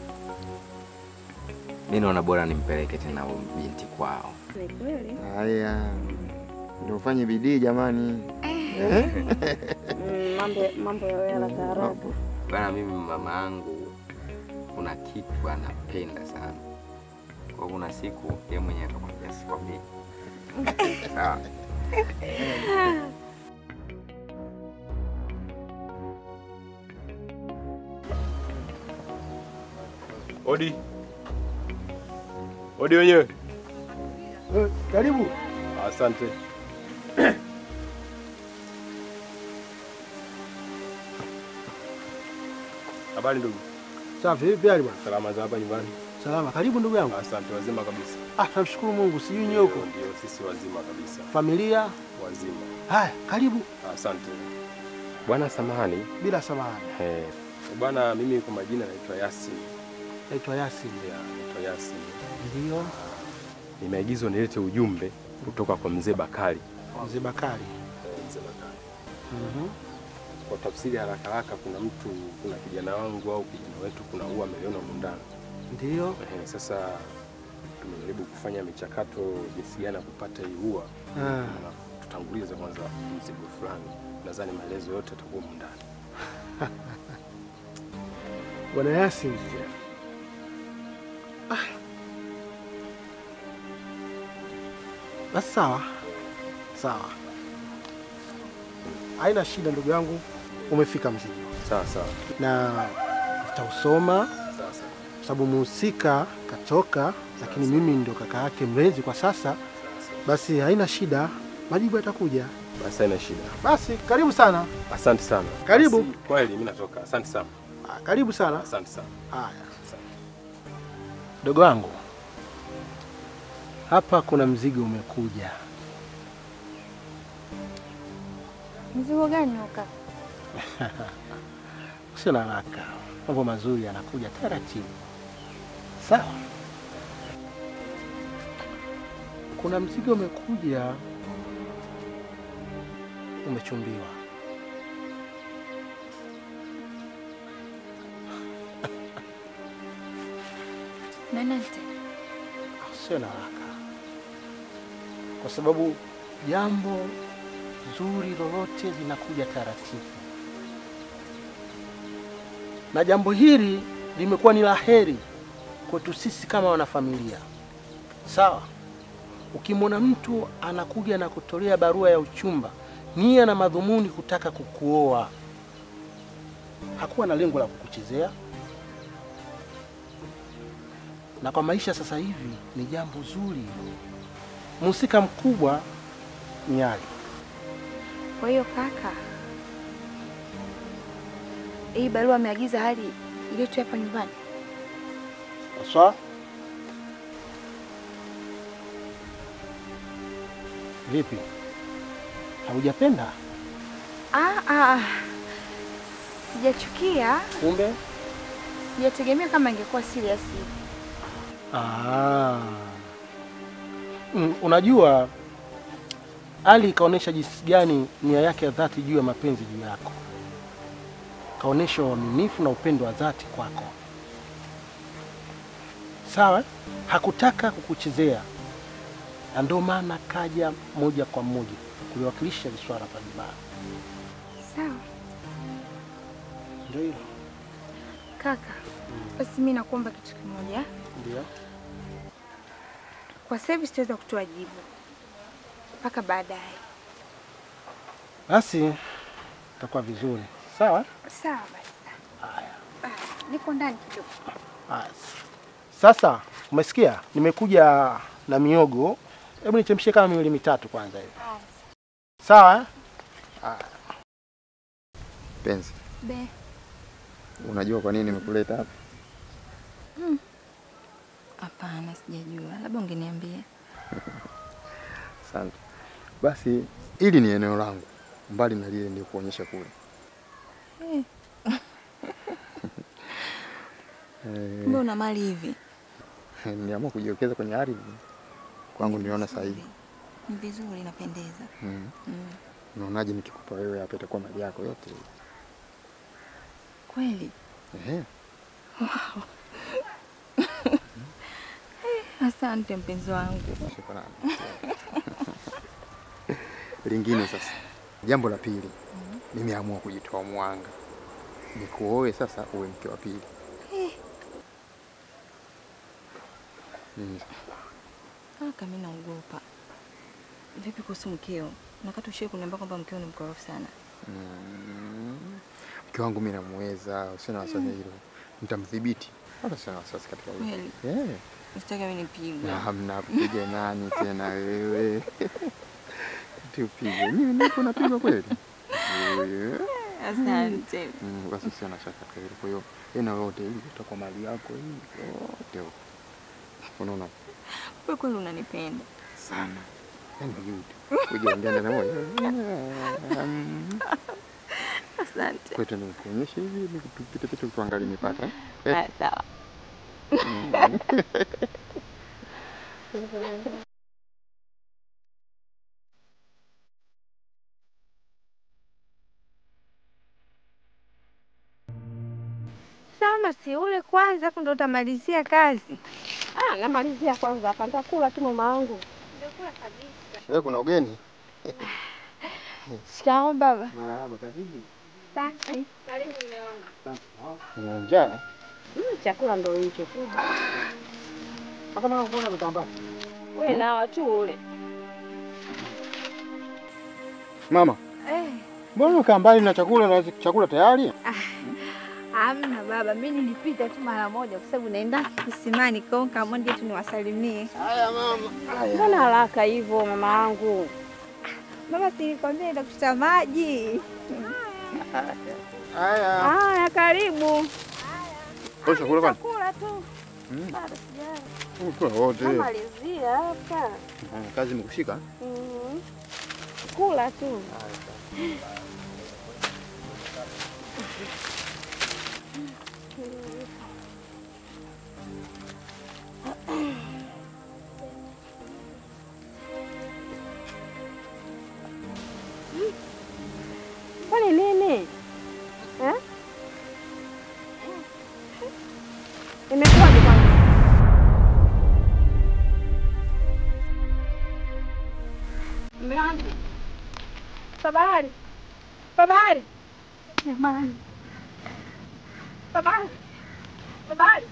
mi naona bora nimpeleke tena huyu binti kwao. Ni kweli? Haya, ndio ufanye bidii jamani. Eh? Mm, mambo mambo ya haraka haraka. Bana, mimi mama yangu kuna kitu anapenda sana, kwa kuna siku yeye mwenyewe atakwambia, sikwambii. Sawa. Odi. Odi wenyewe. Eh, karibu. Asante. Habari ndugu. Safi, vipi hali bwana? Salama za hapa nyumbani. Salama, karibu ndugu yangu. Asante, wazima kabisa. Ah, tunamshukuru Mungu, sijui nyie huko. Ndio, sisi wazima kabisa. Familia? Wazima. Haya, karibu. Asante. Bwana samahani. Bila samahani. Eh, Bwana, mimi kwa majina naitwa Yasin. Naitwa Yasin. Yeah, naitwa Yasin. Ndio. nimeagizwa nilete ujumbe kutoka kwa mzee Bakari. Mzee Bakari. Eh, Mzee Bakari. Mhm. Kwa tafsiri haraka haraka, kuna mtu, kuna kijana wangu au kijana wetu, kuna ua ameliona humu ndani. Ndio. Eh, sasa tumejaribu kufanya michakato jinsi gani ya kupata hii ua. Ah. Na tutangulize kwanza mzigo fulani. Nadhani maelezo yote yatakuwa humu ndani. Bwana Yasin. Ah. Basi sawa. Sawa. Haina shida ndugu yangu, umefika mzigo. Sawa sawa. Na nitausoma Sawa sawa. kwa sababu muhusika katoka, lakini mimi ndio kaka yake mlezi kwa sasa. Basi haina shida, majibu yatakuja. Basi haina shida. Basi karibu sana. Asante sana. Karibu. Basi, Kweli mimi natoka. Asante sana. Ah, Karibu sana. Asante sana. Haya. Dogo wangu, hapa kuna mzigo umekuja. Mzigo gani huo kaka? Usio na haraka, mambo mazuri yanakuja taratibu. Sawa. Kuna mzigo umekuja, umechumbiwa. Nanante. Sio na haraka, kwa sababu jambo zuri lolote linakuja taratibu, na jambo hili limekuwa ni la heri kwetu sisi kama wanafamilia. Sawa, ukimwona mtu anakuja na kutolea barua ya uchumba, nia na madhumuni kutaka kukuoa, hakuwa na lengo la kukuchezea na kwa maisha sasa hivi ni jambo zuri. Mhusika mkubwa ni Ali. Kwa hiyo kaka, hii barua ameagiza hali iletwe hapa nyumbani. Haswa vipi, haujapenda? Ah, ah, sijachukia, Kumbe sijategemea kama ingekuwa serious hivi. ah. Mm, unajua Ali kaonyesha jinsi gani nia yake ya dhati juu ya mapenzi juu yako, kaonyesha uaminifu na upendo wa dhati kwako. Sawa, hakutaka kukuchezea, na ndio maana kaja moja kwa moja kuliwakilisha hili swala hapa nyumbani. Sawa Ndio hilo. kaka, basi mimi nakuomba kitu kimoja. Ndio. Kwa sasa hivi sitaweza kutoa jibu mpaka baadaye. Basi itakuwa vizuri. Sawa? Sawa basi. Ah, niko ndani kidogo. Haya. Sasa umesikia, nimekuja na miogo. Hebu nichemshie kama miwili mitatu kwanza hivi. Sawa? eh? Haya. Penzi, Be. unajua kwa nini nimekuleta hapa? Hmm. Hapana, sijajua. Labda ungeniambia. Asante. Basi hili ni eneo langu, mbali na lile nilikuonyesha kule. Eh, Kumbe Eh, una mali hivi. niliamua kujiwekeza kwenye ardhi kwangu, niliona sahihi. Ni vizuri, inapendeza. Mm. Mm. Unaonaje nikikupa wewe hapa, itakuwa mali yako yote? Kweli? Ehe. Wow. Asante mpenzi wangu. Shukrani. Lingine sasa, jambo la pili, nimeamua kujitoa mwanga, nikuoe sasa uwe mke wa pili. Eh, Mm. Kaka, mimi naogopa. Vipi kuhusu mkeo? Nakati ushie kuniambia kwamba mkeo ni mkorofi sana. Mm. Mke wangu mimi namuweza, usio na wasiwasi hilo, nitamdhibiti, wala sio na wasiwasi katika hilo. Kweli? Eh. Usitaki mimi nipigwe. Na hamna kupiga nani tena wewe? Tupige. Mimi niko napigwa kweli? Eh. Asante. Mm, basi sio na shaka katika hilo. Kwa hiyo ena yote hili itakuwa mali yako hii yote huko. Unaona Wewe kweli unanipenda. sana. Yaani kujiambiana na moyo. Asante. Kwa hiyo nikuonyeshe hivi nikupite pite tuangalie mipaka. eh? Ah, sawa. Mm. Sama, si ule kwanza hapo ndo utamalizia kazi. Ah, namalizia kwanza hapa, nitakula tu mama wangu. Wewe kuna ugeni? Shikamoo baba. Marahaba, karibu. Asante. Una njaa? Mm, chakula ndo hicho. Hata mama kuona vitambaa. Wewe nawa tu ule. Mama, Eh, mbona ukaa mbali na chakula na chakula tayari? hamna baba, mimi nilipita tu mara moja kwa sababu naenda kisimani kwa hiyo nikaamua nije tu niwasalimie. Haya mama. Mbona haraka hivyo mama wangu? Baba, si nilikwambia naenda kuchota maji. Haya. Haya, karibu. Kwa chakula kwani? Kula tu. Mm. Bado sijala. Kula wote. Namalizia hapa. Ah, Kazi imekushika? Mhm. Kula tu. Kwani nini? Eh? Imekuwaje kwanza? Mume wangu. Babari. Babari. Jamani. Babari. Babari.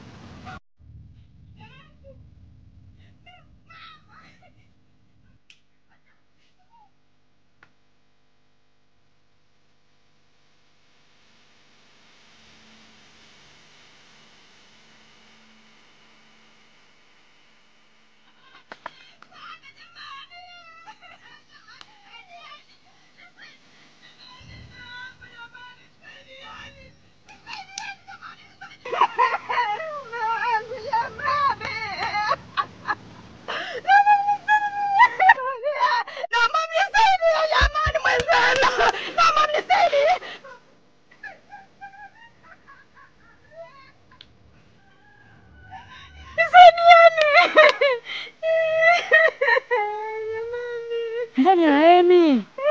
Ndani ya Emi.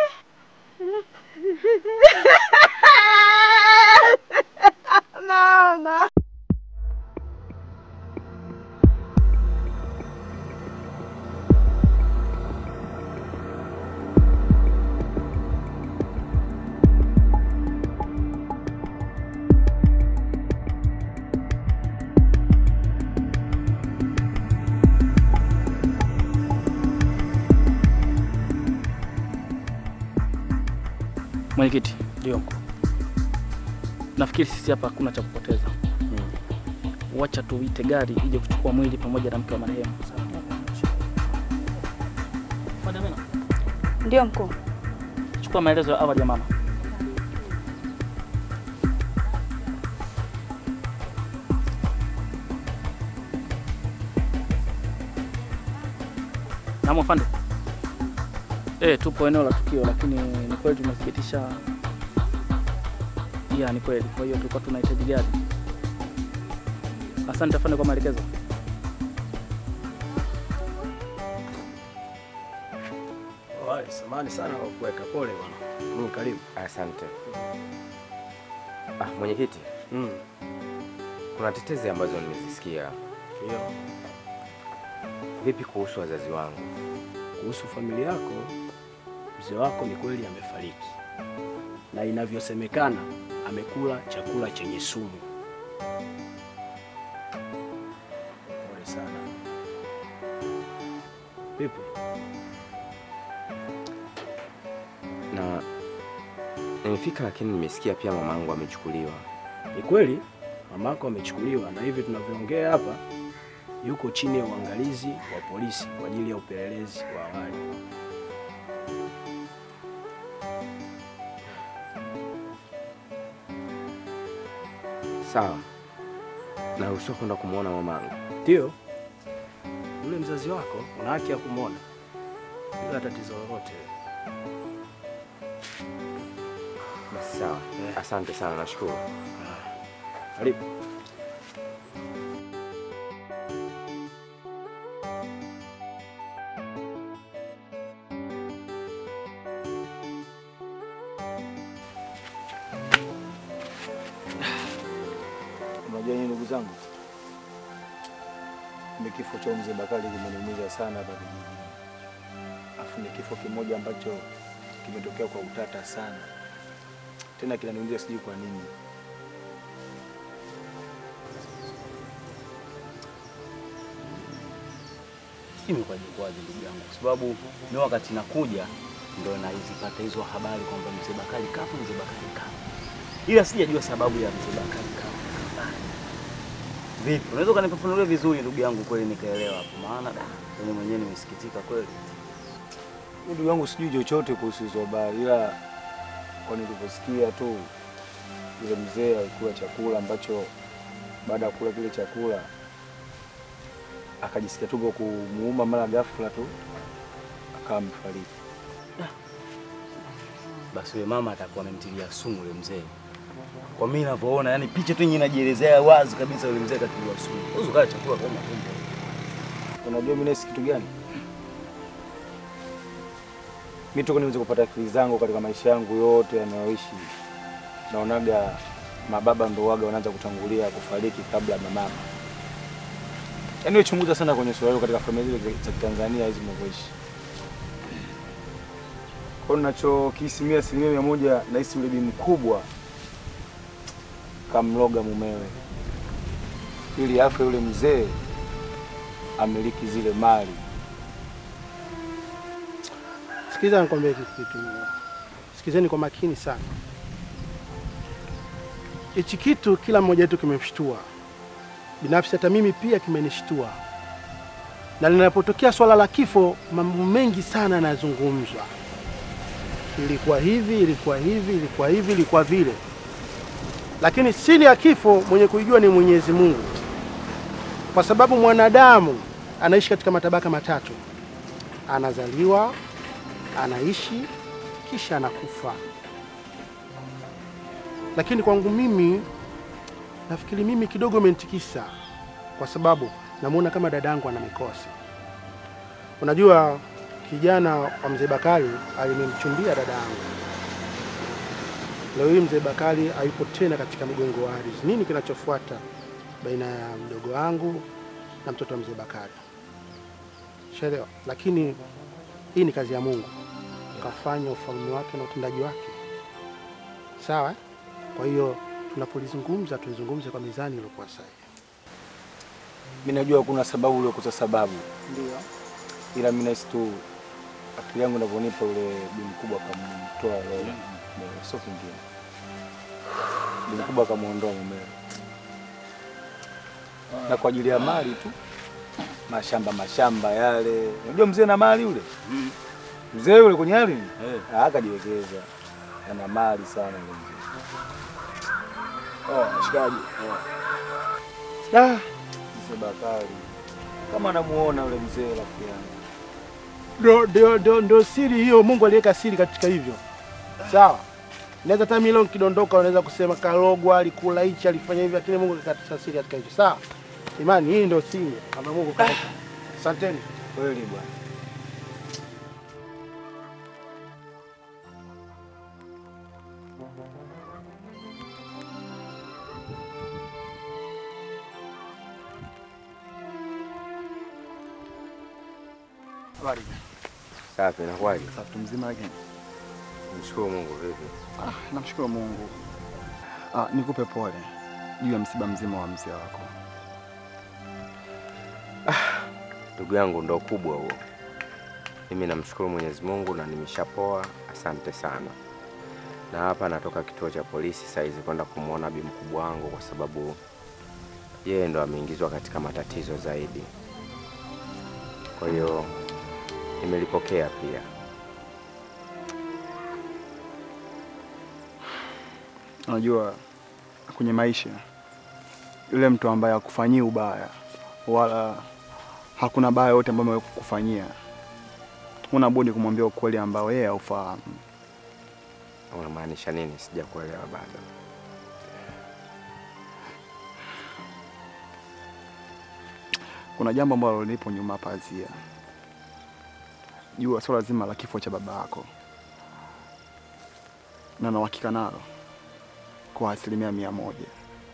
Mama. Mwenyekiti. Ndio. Nafikiri sisi hapa hakuna cha kupoteza. Wacha tuite gari ije kuchukua mwili pamoja na mke wa marehemu. Madamina, Ndio mkuu. chukua maelezo ya awali ya mama. Naam afande. Eh, tupo eneo la tukio lakini ni kweli tumesikitisha. Ya, ni kweli. Kwa hiyo tulikuwa tunahitaji gari. Asante afande kwa maelekezo. Wale, samahani sana kwa kuweka pole bwana. Mm, karibu. Asante. Ah, mwenyekiti. Mm. Kuna tetezi ambazo nimezisikia. Ndio. Vipi kuhusu wazazi wangu? Kuhusu familia yako, mzee wako ni kweli amefariki, na inavyosemekana amekula chakula chenye sumu. Pole sana. Vipi? Na nimefika lakini nimesikia pia mamangu amechukuliwa. Ni kweli mamako amechukuliwa, na hivi tunavyoongea hapa yuko chini ya uangalizi wa polisi kwa ajili ya upelelezi wa awali. Sawa. Naruhusiwa kwenda kumwona mamangu. Ndio, yule mzazi wako, una haki ya kumwona bila tatizo lolote. Basi sawa, asante sana, nashukuru. Karibu. Unajua nyinyi ndugu zangu, ni kifo cha mzee Bakari kimeniumiza sana hapa kijijini, afu ni kifo kimoja ambacho kimetokea kwa utata sana, tena kinaniumiza, sijui kwa nini. Imekwaje kwaje ndugu yangu, kwa sababu mimi wakati nakuja ndo nazipata hizo habari kwamba mzee Bakari kafa, mzee Bakari kafa, ila sijajua sababu ya mzee Bakari kafa. Vipi, unaweza ukanifafanulia vizuri ndugu yangu, kweli nikaelewa hapo? Maana da, mimi mwenyewe nimesikitika kweli. Mimi ndugu yangu sijui chochote kuhusu hizo habari, ila kwa nilivyosikia tu yule mzee alikula chakula ambacho baada ya kula kile chakula akajisikia tumbo kumuuma mara ghafla tu akawa amefariki. Basi yule mama atakuwa amemtilia sumu yule mzee. Kwa mimi ninavyoona, yani picha tu yenyewe inajielezea wazi kabisa, yule mzee katiliwa sumu. Huwezi ukala chakula kwa tumbo. Unajua mimi nahisi kitu gani? Mimi toka niweze kupata akili zangu katika maisha yangu yote yanayoishi, naonaga mababa ndo waga wanaanza kutangulia kufariki kabla ya mama. Yaani wewe chunguza sana kwenye suala hilo katika familia zile za Tanzania hizi mnavyoishi. Kwa hiyo ninachokisimia asilimia mia moja nahisi yule bi mkubwa kamloga mumewe ili afe yule mzee amiliki zile mali. Sikiza nikwambie kitu kitu. Sikizeni kwa makini sana. Hichi kitu kila mmoja wetu kimemshtua. Binafsi hata mimi pia kimenishtua. Na linapotokea swala la kifo, mambo mengi sana yanazungumzwa. Ilikuwa hivi, ilikuwa hivi, ilikuwa hivi, ilikuwa vile. Lakini siri ya kifo mwenye kuijua ni Mwenyezi Mungu, kwa sababu mwanadamu anaishi katika matabaka matatu: anazaliwa, anaishi, kisha anakufa. Lakini kwangu mimi, nafikiri mimi kidogo imenitikisa, kwa sababu namuona kama dadangu ana mikosi. Unajua, kijana wa mzee Bakari alimemchumbia dada yangu. Leo hii mzee Bakari hayupo tena katika mgongo wa ardhi. Nini kinachofuata baina ya mdogo wangu na mtoto wa mzee Bakari? Shaelewa, lakini hii ni kazi ya Mungu, kafanya ufalme wake na utendaji wake, sawa eh? Kwa hiyo tunapolizungumza tulizungumze kwa mizani iliyokuwa sahihi. Mimi najua kuna sababu iliyokosa sababu, Ndio. ila mimi nahisi tu akili yangu inavyonipa ule bi mkubwa akamtoa roho mumewe, sio kingine. Bi mkubwa akamwondoa mumewe, na kwa ajili ya mali tu, mashamba mashamba yale. Unajua mzee na mali yule mzee yule kwenye ardhi Ah, akajiwekeza, ana mali sana yule mzee. Oh, mshikaji. Ah, mzee Bakari kama anamuona yule mzee rafiki yangu. Ndio, ndio, ndio, ndio siri hiyo. Mungu aliweka siri katika hivyo, sawa. Naweza hata milo nikidondoka, unaweza kusema karogwa, alikula hichi, alifanya hivi, lakini Mungu kakatisha siri katika hicho, sawa. Imani hii ndio siri ambayo Mungu kaweka. Asanteni. Kweli bwana. Habari. Safi, inakuwaje? Safi mzima lakini. Mshukuru Mungu vipi? Ah, namshukuru Mungu. Ah, nikupe pole juu ya msiba mzima wa mzee wako. Ndugu yangu ndo kubwa huo. Mimi namshukuru Mwenyezi Mungu na nimeshapoa, asante sana. Na hapa natoka kituo cha polisi saizi kwenda kumwona bi mkubwa wangu kwa sababu yeye ndo ameingizwa katika matatizo zaidi. Kwa hiyo nimelipokea pia. Unajua kwenye maisha yule mtu ambaye hakufanyii ubaya wala hakuna baya yote ambayo amewahi kukufanyia. Huna budi kumwambia ukweli ambao yeye haufahamu. Unamaanisha nini? Sijakuelewa bado. Kuna jambo ambalo lipo nyuma pazia. Jua swala zima la kifo cha baba yako, na na uhakika nalo kwa asilimia mia moja.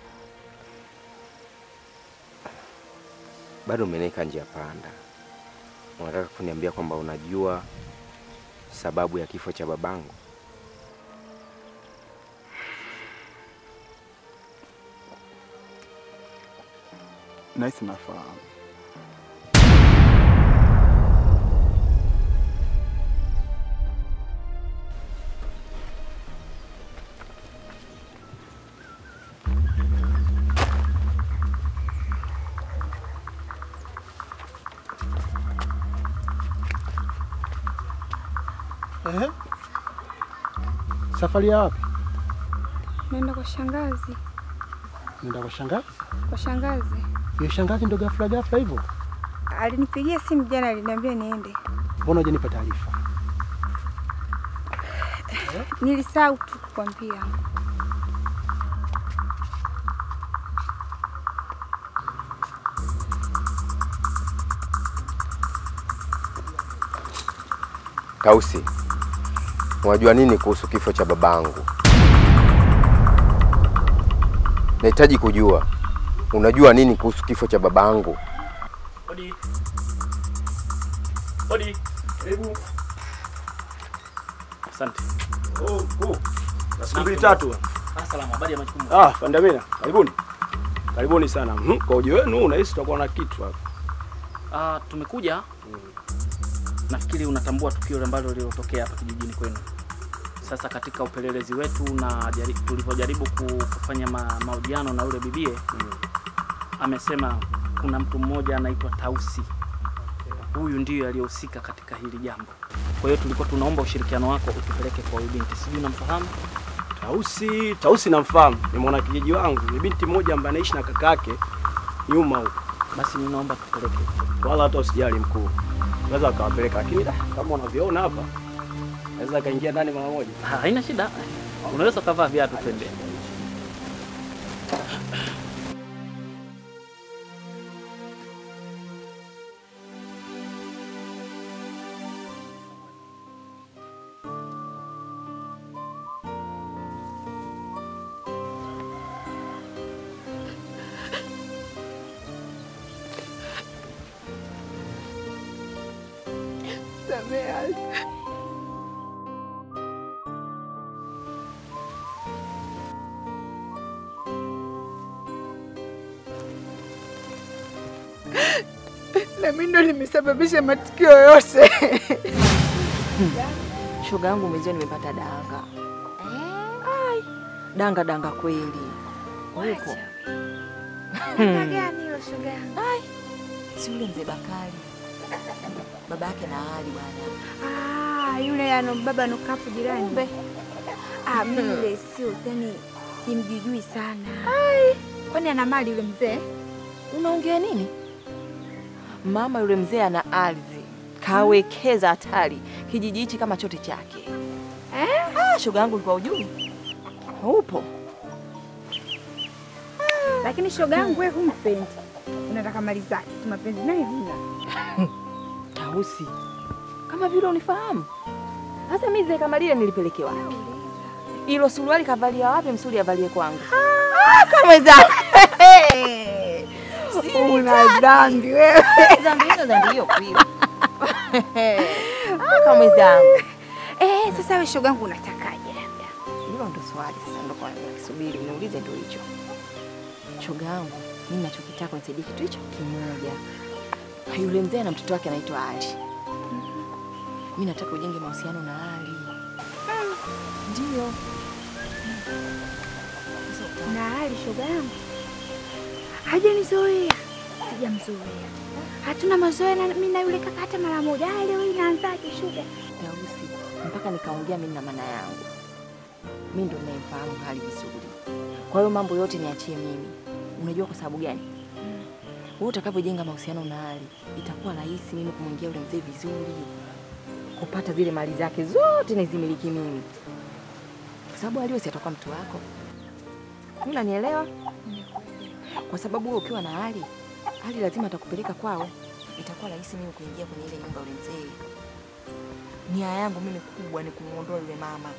Bado umeniweka njia panda. Unataka kuniambia kwamba unajua sababu ya kifo cha babangu? Nahisi nafahamu. Ehe. Safari ya wapi? Naenda kwa shangazi. Nenda kwa shangazi. Kwa shangazi Hiyo shangazi ndo ghafla ghafla hivyo? alinipigia simu jana, aliniambia niende. Mbona hujanipa taarifa? Nilisahau tu kukwambia. Tausi, unajua nini kuhusu kifo cha babangu? Nahitaji kujua unajua nini kuhusu kifo cha babangu? Odi. Odi. Karibu. Asante. Oh, oh. Na siku mbili tatu. Ah, salama. Habari ya majukumu? Ah, Pandamina, karibuni. Karibuni sana. Mhm, Kwa uji wenu unahisi tutakuwa na kitu hapa. Ah, tumekuja. Nafikiri unatambua tukio ambalo lililotokea hapa kijijini kwenu. Sasa katika upelelezi wetu na jari- tulivyojaribu ku- kufanya ma, mahojiano na yule bibie amesema kuna mtu mmoja anaitwa Tausi. Huyu ndiyo aliyehusika katika hili jambo. Kwa hiyo tulikuwa tunaomba ushirikiano wako utupeleke kwa huyu binti. Sijui unamfahamu? Tausi, Tausi namfahamu. Ni mwana kijiji wangu. Ni binti mmoja ambaye anaishi na kakake nyuma huko. Basi ninaomba tupeleke. Wala hata usijali mkuu. Naweza akawapeleka lakini da, kama unavyoona hapa naweza akaingia ndani mara moja. Ha, Haina shida. Unaweza ukavaa viatu twende. na mimi ndo nimesababisha matukio yote. Shoga yangu mwenzio nimepata danga. Ai, danga danga kweli. Upo. Danga gani hilo shoga yangu? Ai, si yule mzee Bakari. Baba yake na Ali bwana. Ah, yule ano baba anokapo jirani. Ah, mimi yule sio yani simjijui sana. Ai, kwani ana mali yule mzee? Unaongea nini? Mama yule mzee ana ardhi. Kawekeza hatari. Kijiji hichi kama chote chake. Eh? Ah, shoga yangu ulikuwa ujui? Upo. Lakini shoga yangu wewe humpendi. Unataka mali zake. Tu mapenzi naye huna. Tausi. Kama vile unifahamu. Sasa mimi zile kama lile nilipeleke wapi? Ilo suruali kavalia wapi msuli avalie kwangu? Ah, kama zako. Una dhambi wewe. Dhambi hizo dhambi hiyo kweli. Ah, kama zangu. Eh, sasa wewe shoga yangu unatakaje labda? Hilo ndo swali sasa ndo kwa kisubiri niulize ndo hicho. Shoga yangu, mimi nachokitaka nisaidie kitu hicho kimoja. Yule mzee na mtoto wake anaitwa Ali. Mimi nataka ujenge mahusiano na Ali. Ndio. Na hali shoga yangu. Hajanizoea. Sijamzoea. Hatuna mazoea na mimi na yule kaka hata mara moja. Ah, leo hii inaanzaje shoga? Tausi, mpaka nikaongea mimi na maana yangu. Mimi ndo ninayemfahamu hali vizuri. Kwa hiyo mambo yote niachie mimi. Unajua kwa sababu gani? wewe utakavyojenga mahusiano na Ali, itakuwa rahisi mimi kumwingia yule mzee vizuri, kupata zile mali zake zote nizimiliki mimi, kwa sababu Ali si atakuwa mtu wako. Mimi unanielewa? Kwa sababu wewe ukiwa na Ali, Ali lazima atakupeleka kwao, itakuwa rahisi mimi kuingia kwenye ile nyumba ya yule mzee. Nia yangu mimi kubwa ni kumuondoa yule mama,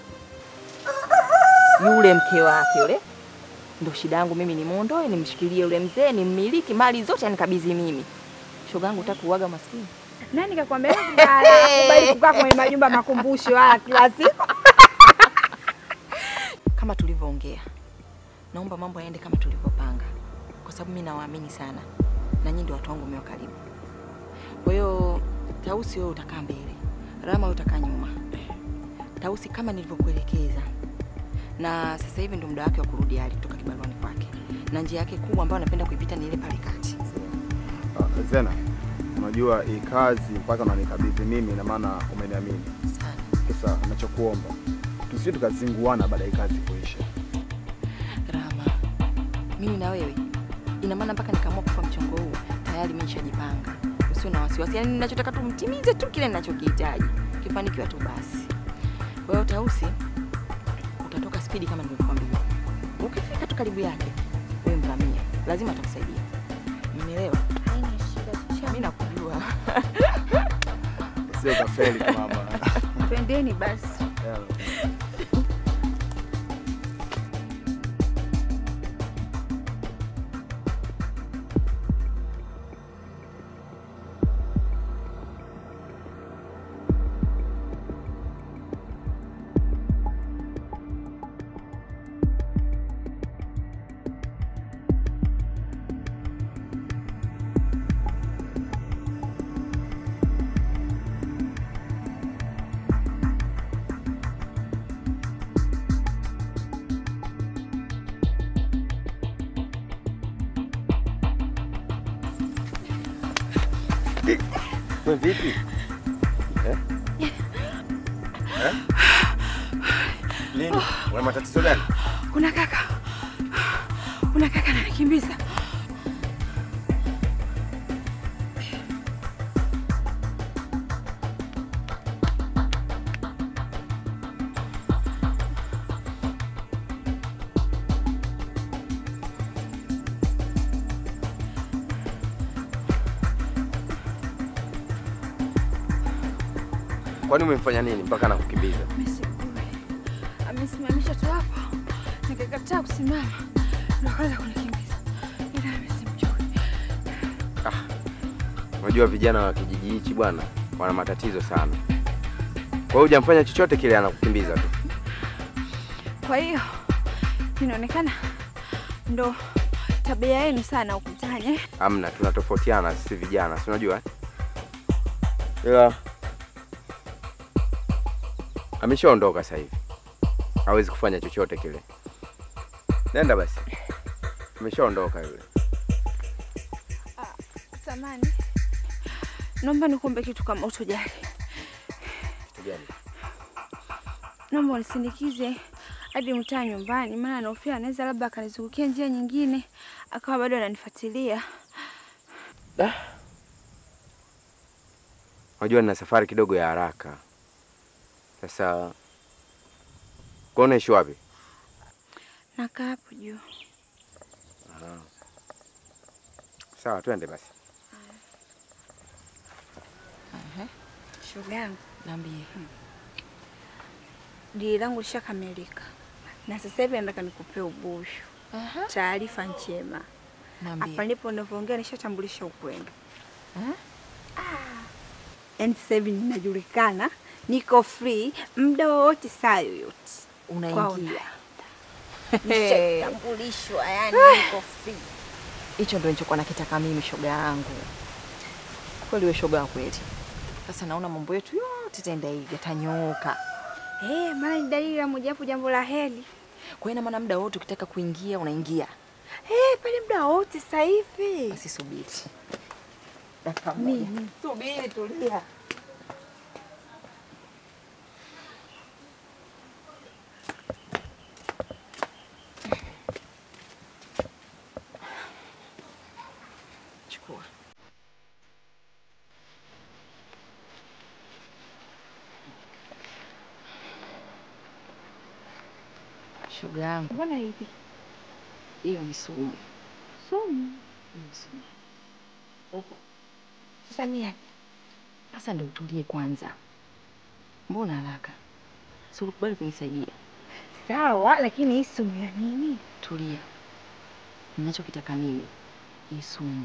yule mke wake yule ndo shida yangu mimi, nimuondoe, nimshikilie yule mzee, nimmiliki mali zote, anikabidhi mimi. Shoga yangu utaki uwaga maskini. Nani kakwambia kubala kubali kukaa kwenye majumba makumbusho haya kila siku? Kama tulivyoongea, naomba mambo yaende kama tulivyopanga, kwa sababu mimi nawaamini sana na nyinyi ndio watu wangu mwa karibu. Kwa hiyo Tausi, wewe utakaa mbele, Rama wewe utakaa nyuma. Tausi kama nilivyokuelekeza, na sasa hivi ndio muda wake wa kurudi Ali kutoka kibaruani kwake, na njia yake kubwa ambayo anapenda kuipita ni ile pale kati. Ah, Zena, unajua hii kazi mpaka unanikabidhi mimi, ina maana umeniamini. Sasa nachokuomba tusije tukazinguana baada ya hii kazi kuisha. Rama, mimi na wewe, ina maana mpaka nikaamua kupa mchongo huu tayari mimi nishajipanga. Usiwe na wasiwasi, yaani ninachotaka tu mtimize tu kile ninachokihitaji, kifanikiwa tu basi. Kwa hiyo Tausi, utatoka spidi kama nilivyokuambia. Ukifika tu karibu yake, wewe mvamie, lazima atakusaidia. Umenielewa? Mimi nakujua. Sio kafeli mama. Twendeni basi. We vipi? Eh? Eh? Lini? Una matatizo gani? Kuna kaka, kuna kaka ananikimbiza. Kwani umemfanya nini mpaka anakukimbiza? Amesimamisha tu hapo, nikakataa kusimama, ndo akaanza kunikimbiza, ila amesimjui. Unajua vijana wa kijiji hichi bwana wana matatizo sana. Kwa hiyo hujamfanya chochote kile, anakukimbiza tu. Kwa hiyo inaonekana ndo tabia yenu sana ukutanye. Amna, tunatofautiana sisi vijana, si unajua eh? Ila ameshaondoka sasa hivi, hawezi kufanya chochote kile. Nenda basi, ameshaondoka yule. Samani, naomba nikuombe kitu kama utojali. Kitu gani? Naomba unisindikize hadi mtaa nyumbani, maana nahofia anaweza labda akanizungukia njia nyingine akawa bado ananifuatilia. Unajua nina safari kidogo ya haraka. Sasa kwa unaishi wapi? Nakaa hapo juu. Aha. Sawa, twende basi. Shoga yangu, Niambie. dili langu lishakamilika na sasa hivi nataka nikupee ubushu. Taarifa njema. Niambie. Hapa ndipo unavyoongea nishatambulisha ukweli. Yaani sasa hivi ninajulikana, niko free muda wowote, saa yoyote. Unaingia. Nishatambulishwa, yani niko free. Hicho ndio nilichokuwa nakitaka mimi, shoga yangu. Kweli wewe shoga wa kweli. Sasa naona mambo yetu yote taenda hivi yatanyooka. Eh, maana ni dalili ya mojawapo jambo la heri. Kwa hiyo ina maana muda wote ukitaka kuingia unaingia. Eh, pale muda wote sasa hivi. Basi subiri. Dakika moja. Mimi. Subiri, tulia. Chukua Poa. Shoga yangu. Mbona hivi? Hiyo ni sumu. Sumu. Ni sumu. Sasa mimi Sasa ndio utulie kwanza. Mbona haraka? Si ulikubali kunisaidia? sawa, lakini hii sumu ya nini? Tulia. Ninachokitaka mimi hii sumu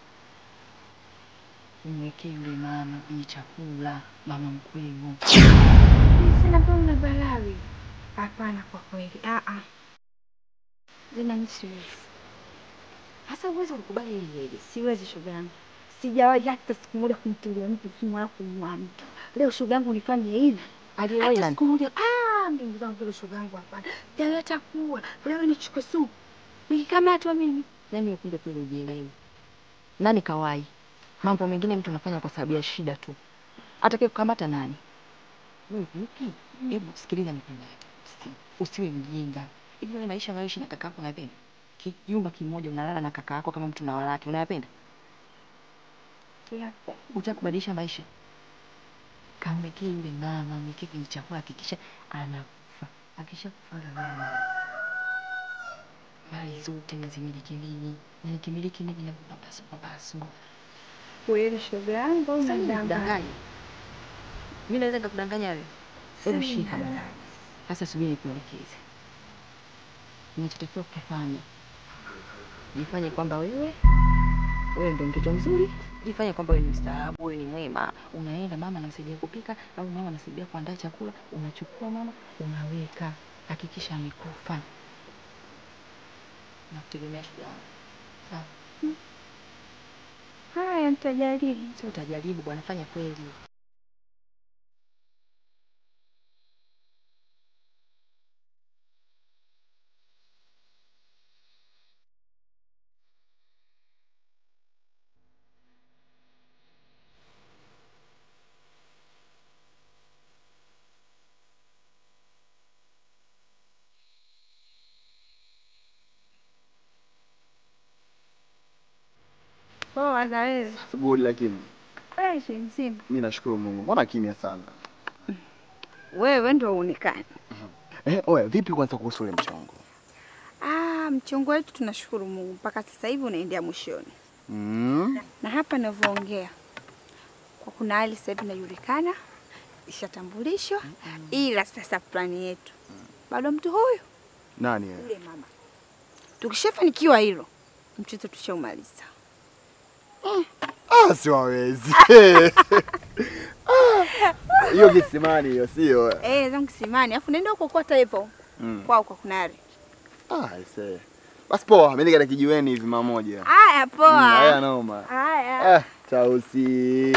umwekee yule mama kwenye chakula, mama mkwemo. Sina mbona balawi. Hapana, kwa kweli. Ah ah. Zina ni siwezi. Hasa uwezi kukubali hili hili. Siwezi shoga yangu. Sijawahi hata siku moja kumtulia mtu simu wala kumua mtu. Leo shoga yangu nifanye hivi. Aliyewahi Hata nani? siku moja ah, ndugu zangu leo shoga yangu hapana. Jaleta kuwa. Leo nichukue sumu. Nikikamatwa mimi. Nami ukunde kweli ujielewe. Nani kawai? Mambo mengine mtu anafanya kwa sababu ya shida tu. Atakaye kukamata nani? Wewe vipi? Hebu sikiliza nikwambie. Usiwe mjinga. Hivi wewe maisha unayoishi na kaka yako unayapenda? Kijumba kimoja unalala na kaka yako kama mtu na walaki unayapenda? Utakubadilisha maisha. Kamwekee yule mama, mwekee kwenye chakula, hakikisha anakufa. Akishakufa mama mali zote nazimiliki mimi, na nikimiliki mimi nakupa pasu kwa pasu. Kweli shoga yangu au Sasa mimi unadanganya? nikudanganye? Mimi naweza nikakudanganya wewe? Hebu Sasa shika. mimi- Sasa subiri nikuelekeze. Unachotakiwa kufanya, jifanye kwamba wewe wewe ndio mtoto mzuri, jifanye kwamba wewe ni mstaarabu, wewe ni mwema. Unaenda mama anasaidia kupika au mama anasaidia kuandaa chakula, unachukua mama unaweka, hakikisha amekufa. Nakutegemea shoga yangu. Sawa? Haya, nitajaribu. Sio utajaribu bwana, fanya kweli. Poa za wewe. Good lakini Fresh mzima. mimi nashukuru Mungu. Mbona kimya sana? Wewe ndio uonekane. Eh, oya, vipi kwanza kuhusu ule mchongo? Ah, mchongo wetu tunashukuru Mungu mpaka sasa hivi unaendea mwishoni. Mm. Na hapa ninavyoongea kwa kuna hali sasa hivi inajulikana ishatambulishwa, ila sasa plani yetu bado mtu huyu Nani yeye? yule mama. Tukishafanikiwa hilo, mchezo tushaumaliza. Ah, siwawezi. Ah, Hiyo kisimani hiyo sio. Eh, zangu kisimani, afu nenda huko kwa hivyo Mm. kwao kwa kunari. Ah, ise. Basi poa, mimi nikaenda kijiweni hivi mara moja. Haya Mm, poa. Haya noma. Haya. Ah, tausi.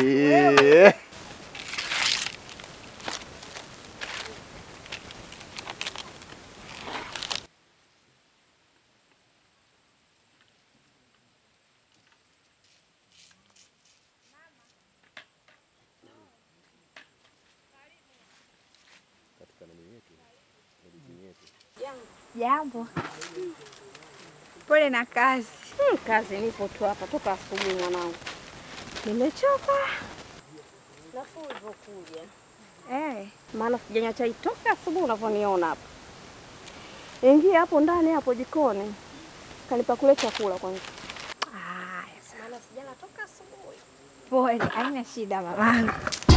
Jambo. Pole na kazi. Hmm, kazi nipo tu hapa toka asubuhi mwanangu. Nimechoka. Nafuu ulivyokuja. Eh. Maana sijanywa chai toka asubuhi unavyoniona hapa. Ingia hapo ndani hapo jikoni. Kanipa kule chakula kwanza. Haya, Maana sijala toka asubuhi. pole, haina shida mamangu.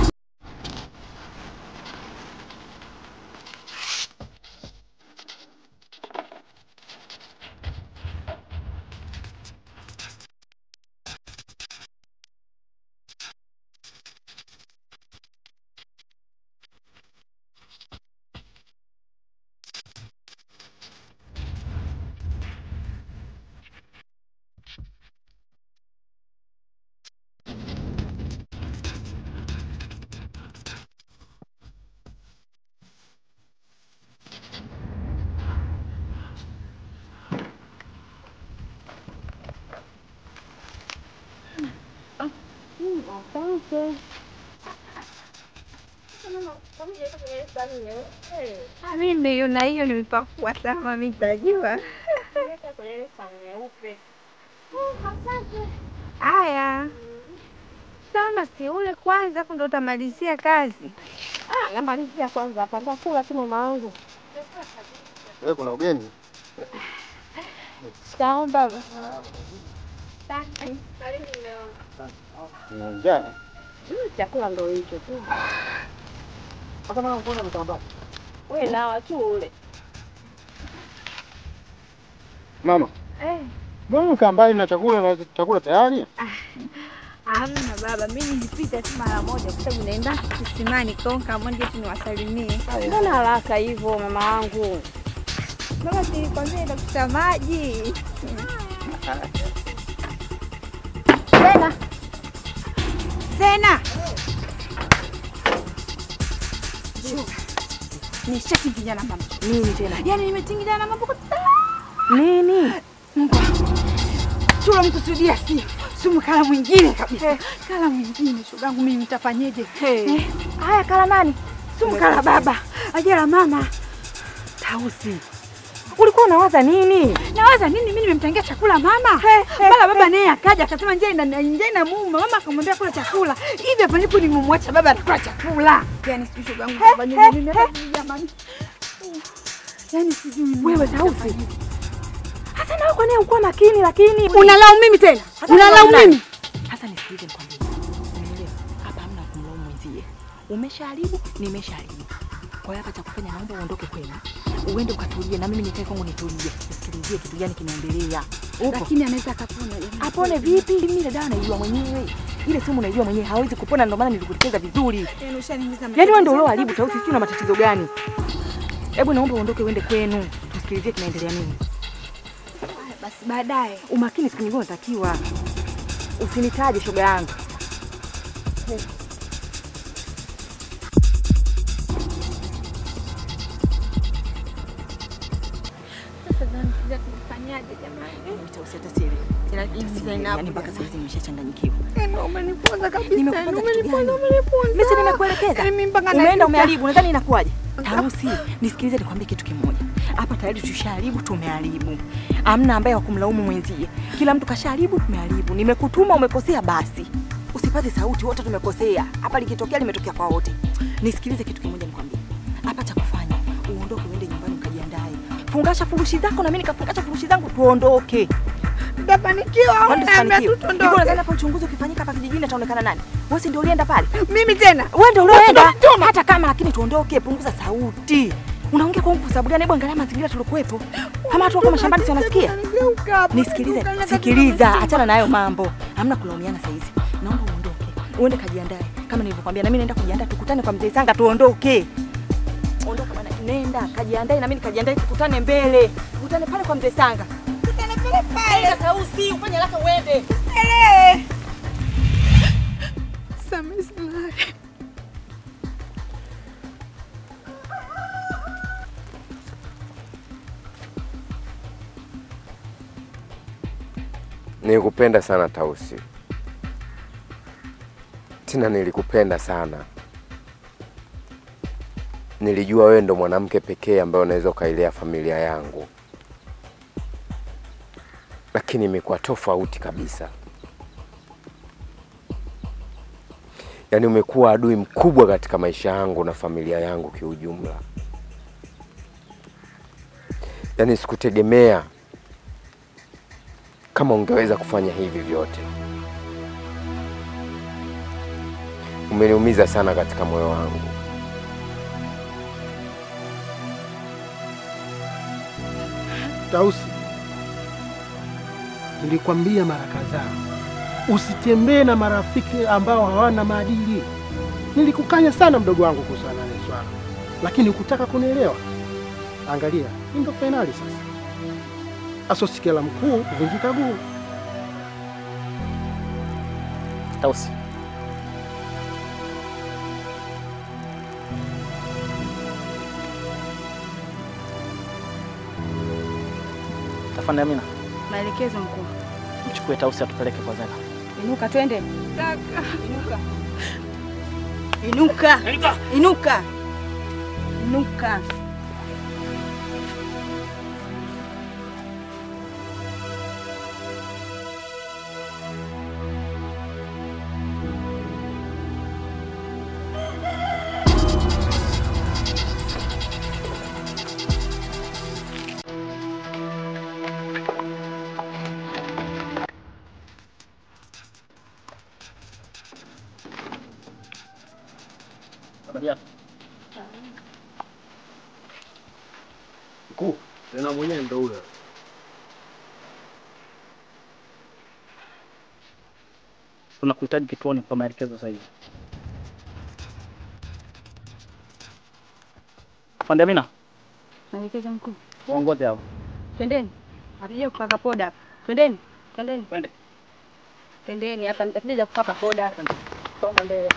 Asante. Ah, Mimi nimeiona hiyo nimepakua sama, mimi nitajua. Haya. Si ule kwanza hapo ndo utamalizia kazi. Ah, namalizia kwanza hapa. Nitakula tu mama wangu. Wewe kuna ugeni? Shikamoo baba. Una njaa? Mm, Chakula ndo hicho tu. Wewe nawa tu ule. Mama, Eh, mbona ukaa mbali na chakula na chakula tayari? hamna baba, mimi nilipita tu mara moja kwa sababu naenda kisimani kwa hiyo nikaamua nije tu niwasalimie. Mbona haraka hivyo mama wangu? Baba, si nilikwambia naenda kuchota maji. Tena Tena. Nishatingiliana na mambo. Nini tena? Yaani nimetingiliana na mambo kabisa. Nini? Chura mkusudia si sumu kala mwingine kabisa. Kala mwingine shogangu mimi nitafanyeje? Eh, Haya, kala nani? Sumu kala baba. Ajala mama. Tausi, ulikuwa unawaza nini? Nawaza nini mimi nimemtangia chakula mama? Bala baba naye akaja akasema njaa ina njaa ina muuma. Mama akamwambia kula chakula. Hivi hapa nipo nimemwacha baba anakula chakula. Yaani sijui shogangu nitafanyeje mimi hata sijui jamani. Yaani sijui mimi. Wewe Tausi, hasa nawe kwa nini ukuwa makini lakini Unalaumu mimi tena? Hasa Unalaumu unalaumu mimi? Sasa nisikilize nikwambie. Unielewa? Hapa hamna kumlaumu mwenzie. Umeshaharibu, nimeshaharibu. Kwa hiyo hapa cha kufanya naomba uondoke kwenu. Uende ukatulie na mimi nikae kwangu nitulie. Nisikilizie kitu gani kinaendelea. Upo? Lakini anaweza akapona jamani. Apone vipi? Mimi ile dawa naijua mwenyewe. Ile sumu naijua mwenyewe, hawezi kupona ndio maana nilikuelekeza vizuri. Yaani ushanimiza Yaani wewe ndio ulioharibu Tausi, sijui una matatizo gani? Hebu naomba uondoke uende kwenu. Tusikilizie kinaendelea nini. Basi baadaye. Umakini siku nyingine unatakiwa. Usinitaje shoga yangu. Sasa ndio kufanyaje jamani? Tausi hata sielewi. Yaani mpaka sasa hivi nimeshachanganyikiwa. Yaani umeniponza kabisa. Nimekuponza yaani kitu umeniponza, gani? umeniponza. Mimi si nimekuelekeza. Yaani mimi mpaka Umeenda najuta. umeharibu, nadhani inakuwaje? Tausi, nisikilize nikwambie kitu kimoja. Hapa tayari tushaharibu, tumeharibu. Amna ambaye wa kumlaumu mwenzie. Kila mtu kashaharibu, tumeharibu. Nimekutuma umekosea basi. Usipaze sauti, wote tumekosea. Hapa likitokea limetokea kwa wote. Nisikilize kitu kimoja nikwambie. Hapa cha kufanya, uondoke uende nyumbani ukajiandae. Fungasha furushi zako na mimi nikafungasha furushi zangu tuondoke. Nitafanikiwa au Kwani niambia tusifanikiwe? tu tuondoke? Hivi unadhani hapa uchunguzi ukifanyika hapa kijijini ataonekana nani? Wewe si ndio ulienda pale? Mimi tena. Wewe ndio Wewe ulioenda. ndio Hata kama lakini tuondoke, punguza sauti. Unaongea kwa nguvu sababu gani? Hebu angalia mazingira tulikuwepo. Kama watu wako mashambani si wanasikia? Nisikilize, sikiliza, achana na hayo mambo. Hamna kulaumiana saa hizi. Naomba uondoke. Uende kajiandae. Kama nilivyokuambia na mimi naenda kujiandaa tukutane kwa mzee Sanga tuondoke. Ondoka bwana, nenda kajiandae na mimi nikajiandae tukutane mbele. Tukutane pale kwa mzee Sanga. Tukutane pale pale. Tausi, ufanye haraka uende. Ele. Samehe sana. Nilikupenda sana Tausi, tena nilikupenda sana. Nilijua wewe ndo mwanamke pekee ambaye unaweza ukailea familia yangu, lakini imekuwa tofauti kabisa. Yaani umekuwa adui mkubwa katika maisha yangu na familia yangu kiujumla. Yaani sikutegemea kama ungeweza kufanya hivi vyote. Umeniumiza sana katika moyo wangu. Tausi, nilikwambia mara kadhaa usitembee na marafiki ambao hawana maadili. Nilikukanya sana mdogo wangu kuhusiana na hili swala, lakini hukutaka kunielewa. Angalia, hii ndo fainali sasa. Asosikia la mkuu kuvunjika guu. Tausi, afande Amina, Maelekezo mkuu. mchukue Tausi atupeleke kwa Zena. Inuka twende. Inuka. Inuka. Inuka. Inuka. Inuka. Habari yako? Mkuu, tena mwenyewe ndo huyo. Tunakuhitaji kituoni kwa maelekezo zaidi. Afande Amina, Naelekeza mkuu. waongoze hao. Twendeni. Hatuja kupaka poda hapa. Twendeni. Twendeni. Twende. Twendeni hapa nitakuja kupaka poda hapa. Songa mbele.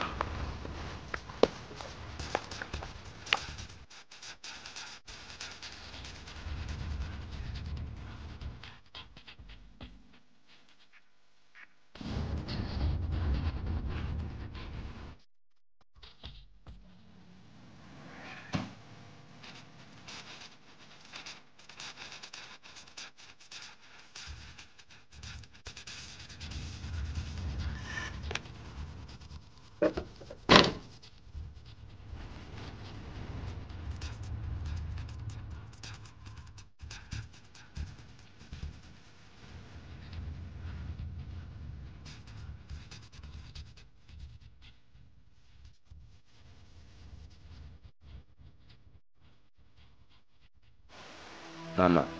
Mama,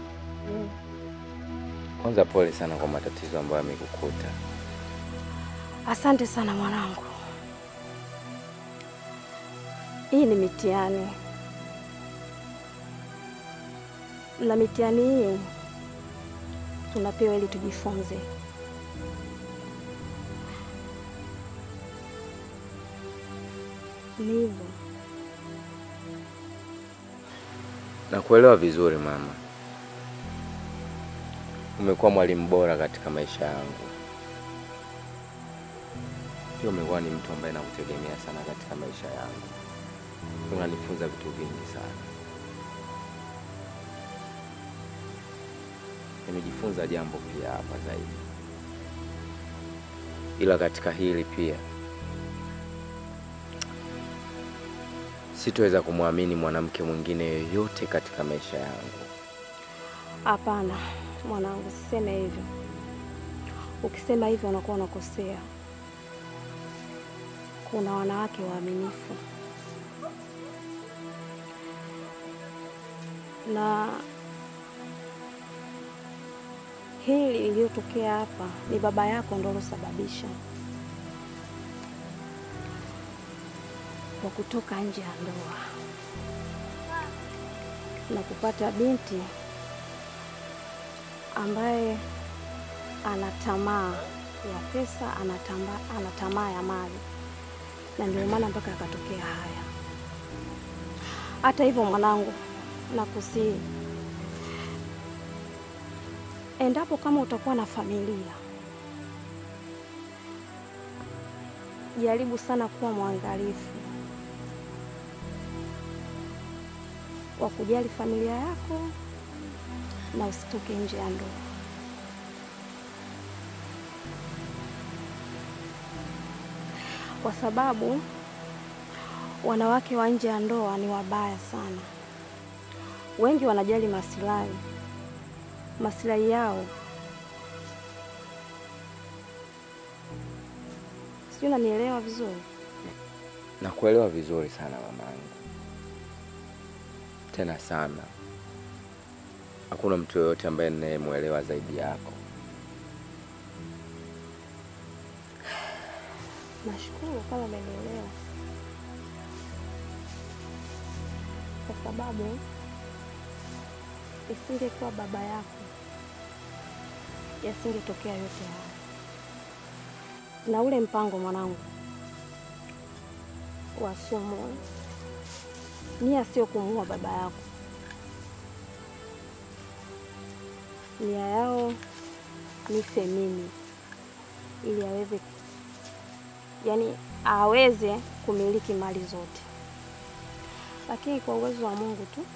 kwanza pole sana kwa matatizo ambayo yamekukuta. Asante sana mwanangu. Hii ni mitihani, na mitihani hii tunapewa ili tujifunze. Ni hivyo. Nakuelewa vizuri mama, umekuwa mwalimu bora katika maisha yangu. Pia umekuwa ni mtu ambaye nakutegemea sana katika maisha yangu, unanifunza vitu vingi sana. Nimejifunza jambo pia hapa zaidi, ila katika hili pia sitoweza kumwamini mwanamke mwingine yoyote katika maisha yangu. Hapana mwanangu, siseme hivyo. Ukisema hivyo unakuwa unakosea. Kuna wanawake waaminifu na hili lililotokea hapa ni baba yako ndo alosababisha kwa kutoka nje ya ndoa na kupata binti ambaye ana tamaa ya pesa, ana tamba- ana tamaa ya mali, na ndio maana mpaka yakatokea haya. Hata hivyo, mwanangu, nakusihi endapo kama utakuwa na familia, jaribu sana kuwa mwangalifu wa kujali familia yako na usitoke nje ya ndoa. Kwa sababu wanawake wa nje ya ndoa ni wabaya sana. Wengi wanajali maslahi maslahi yao. Sijui unanielewa vizuri. Nakuelewa vizuri sana mamangu, tena sana. Hakuna mtu yoyote ambaye ninayemwelewa zaidi yako. Nashukuru kama umenielewa, kwa sababu isingekuwa baba yako yasingetokea yote haya. Na ule mpango mwanangu wa sumu, nia sio kumuua baba yako, nia yao nife mimi ili aweze yaani aweze kumiliki mali zote, lakini kwa uwezo wa Mungu tu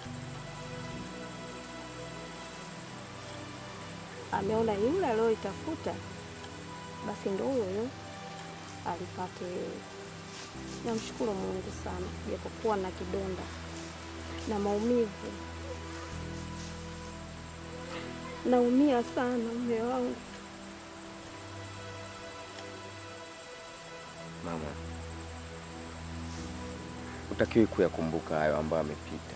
ameona yule aliyoitafuta basi ndo huyo huyo alipate yeye. Namshukuru Mungu sana, japokuwa na kidonda na maumivu, naumia sana mume wangu. Mama, utakiwi kuyakumbuka hayo ambayo amepita.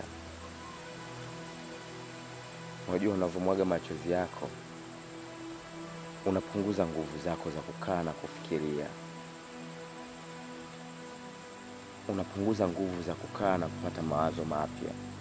Unajua, unavyomwaga machozi yako unapunguza nguvu zako za kukaa na kufikiria, unapunguza nguvu za kukaa na kupata mawazo mapya.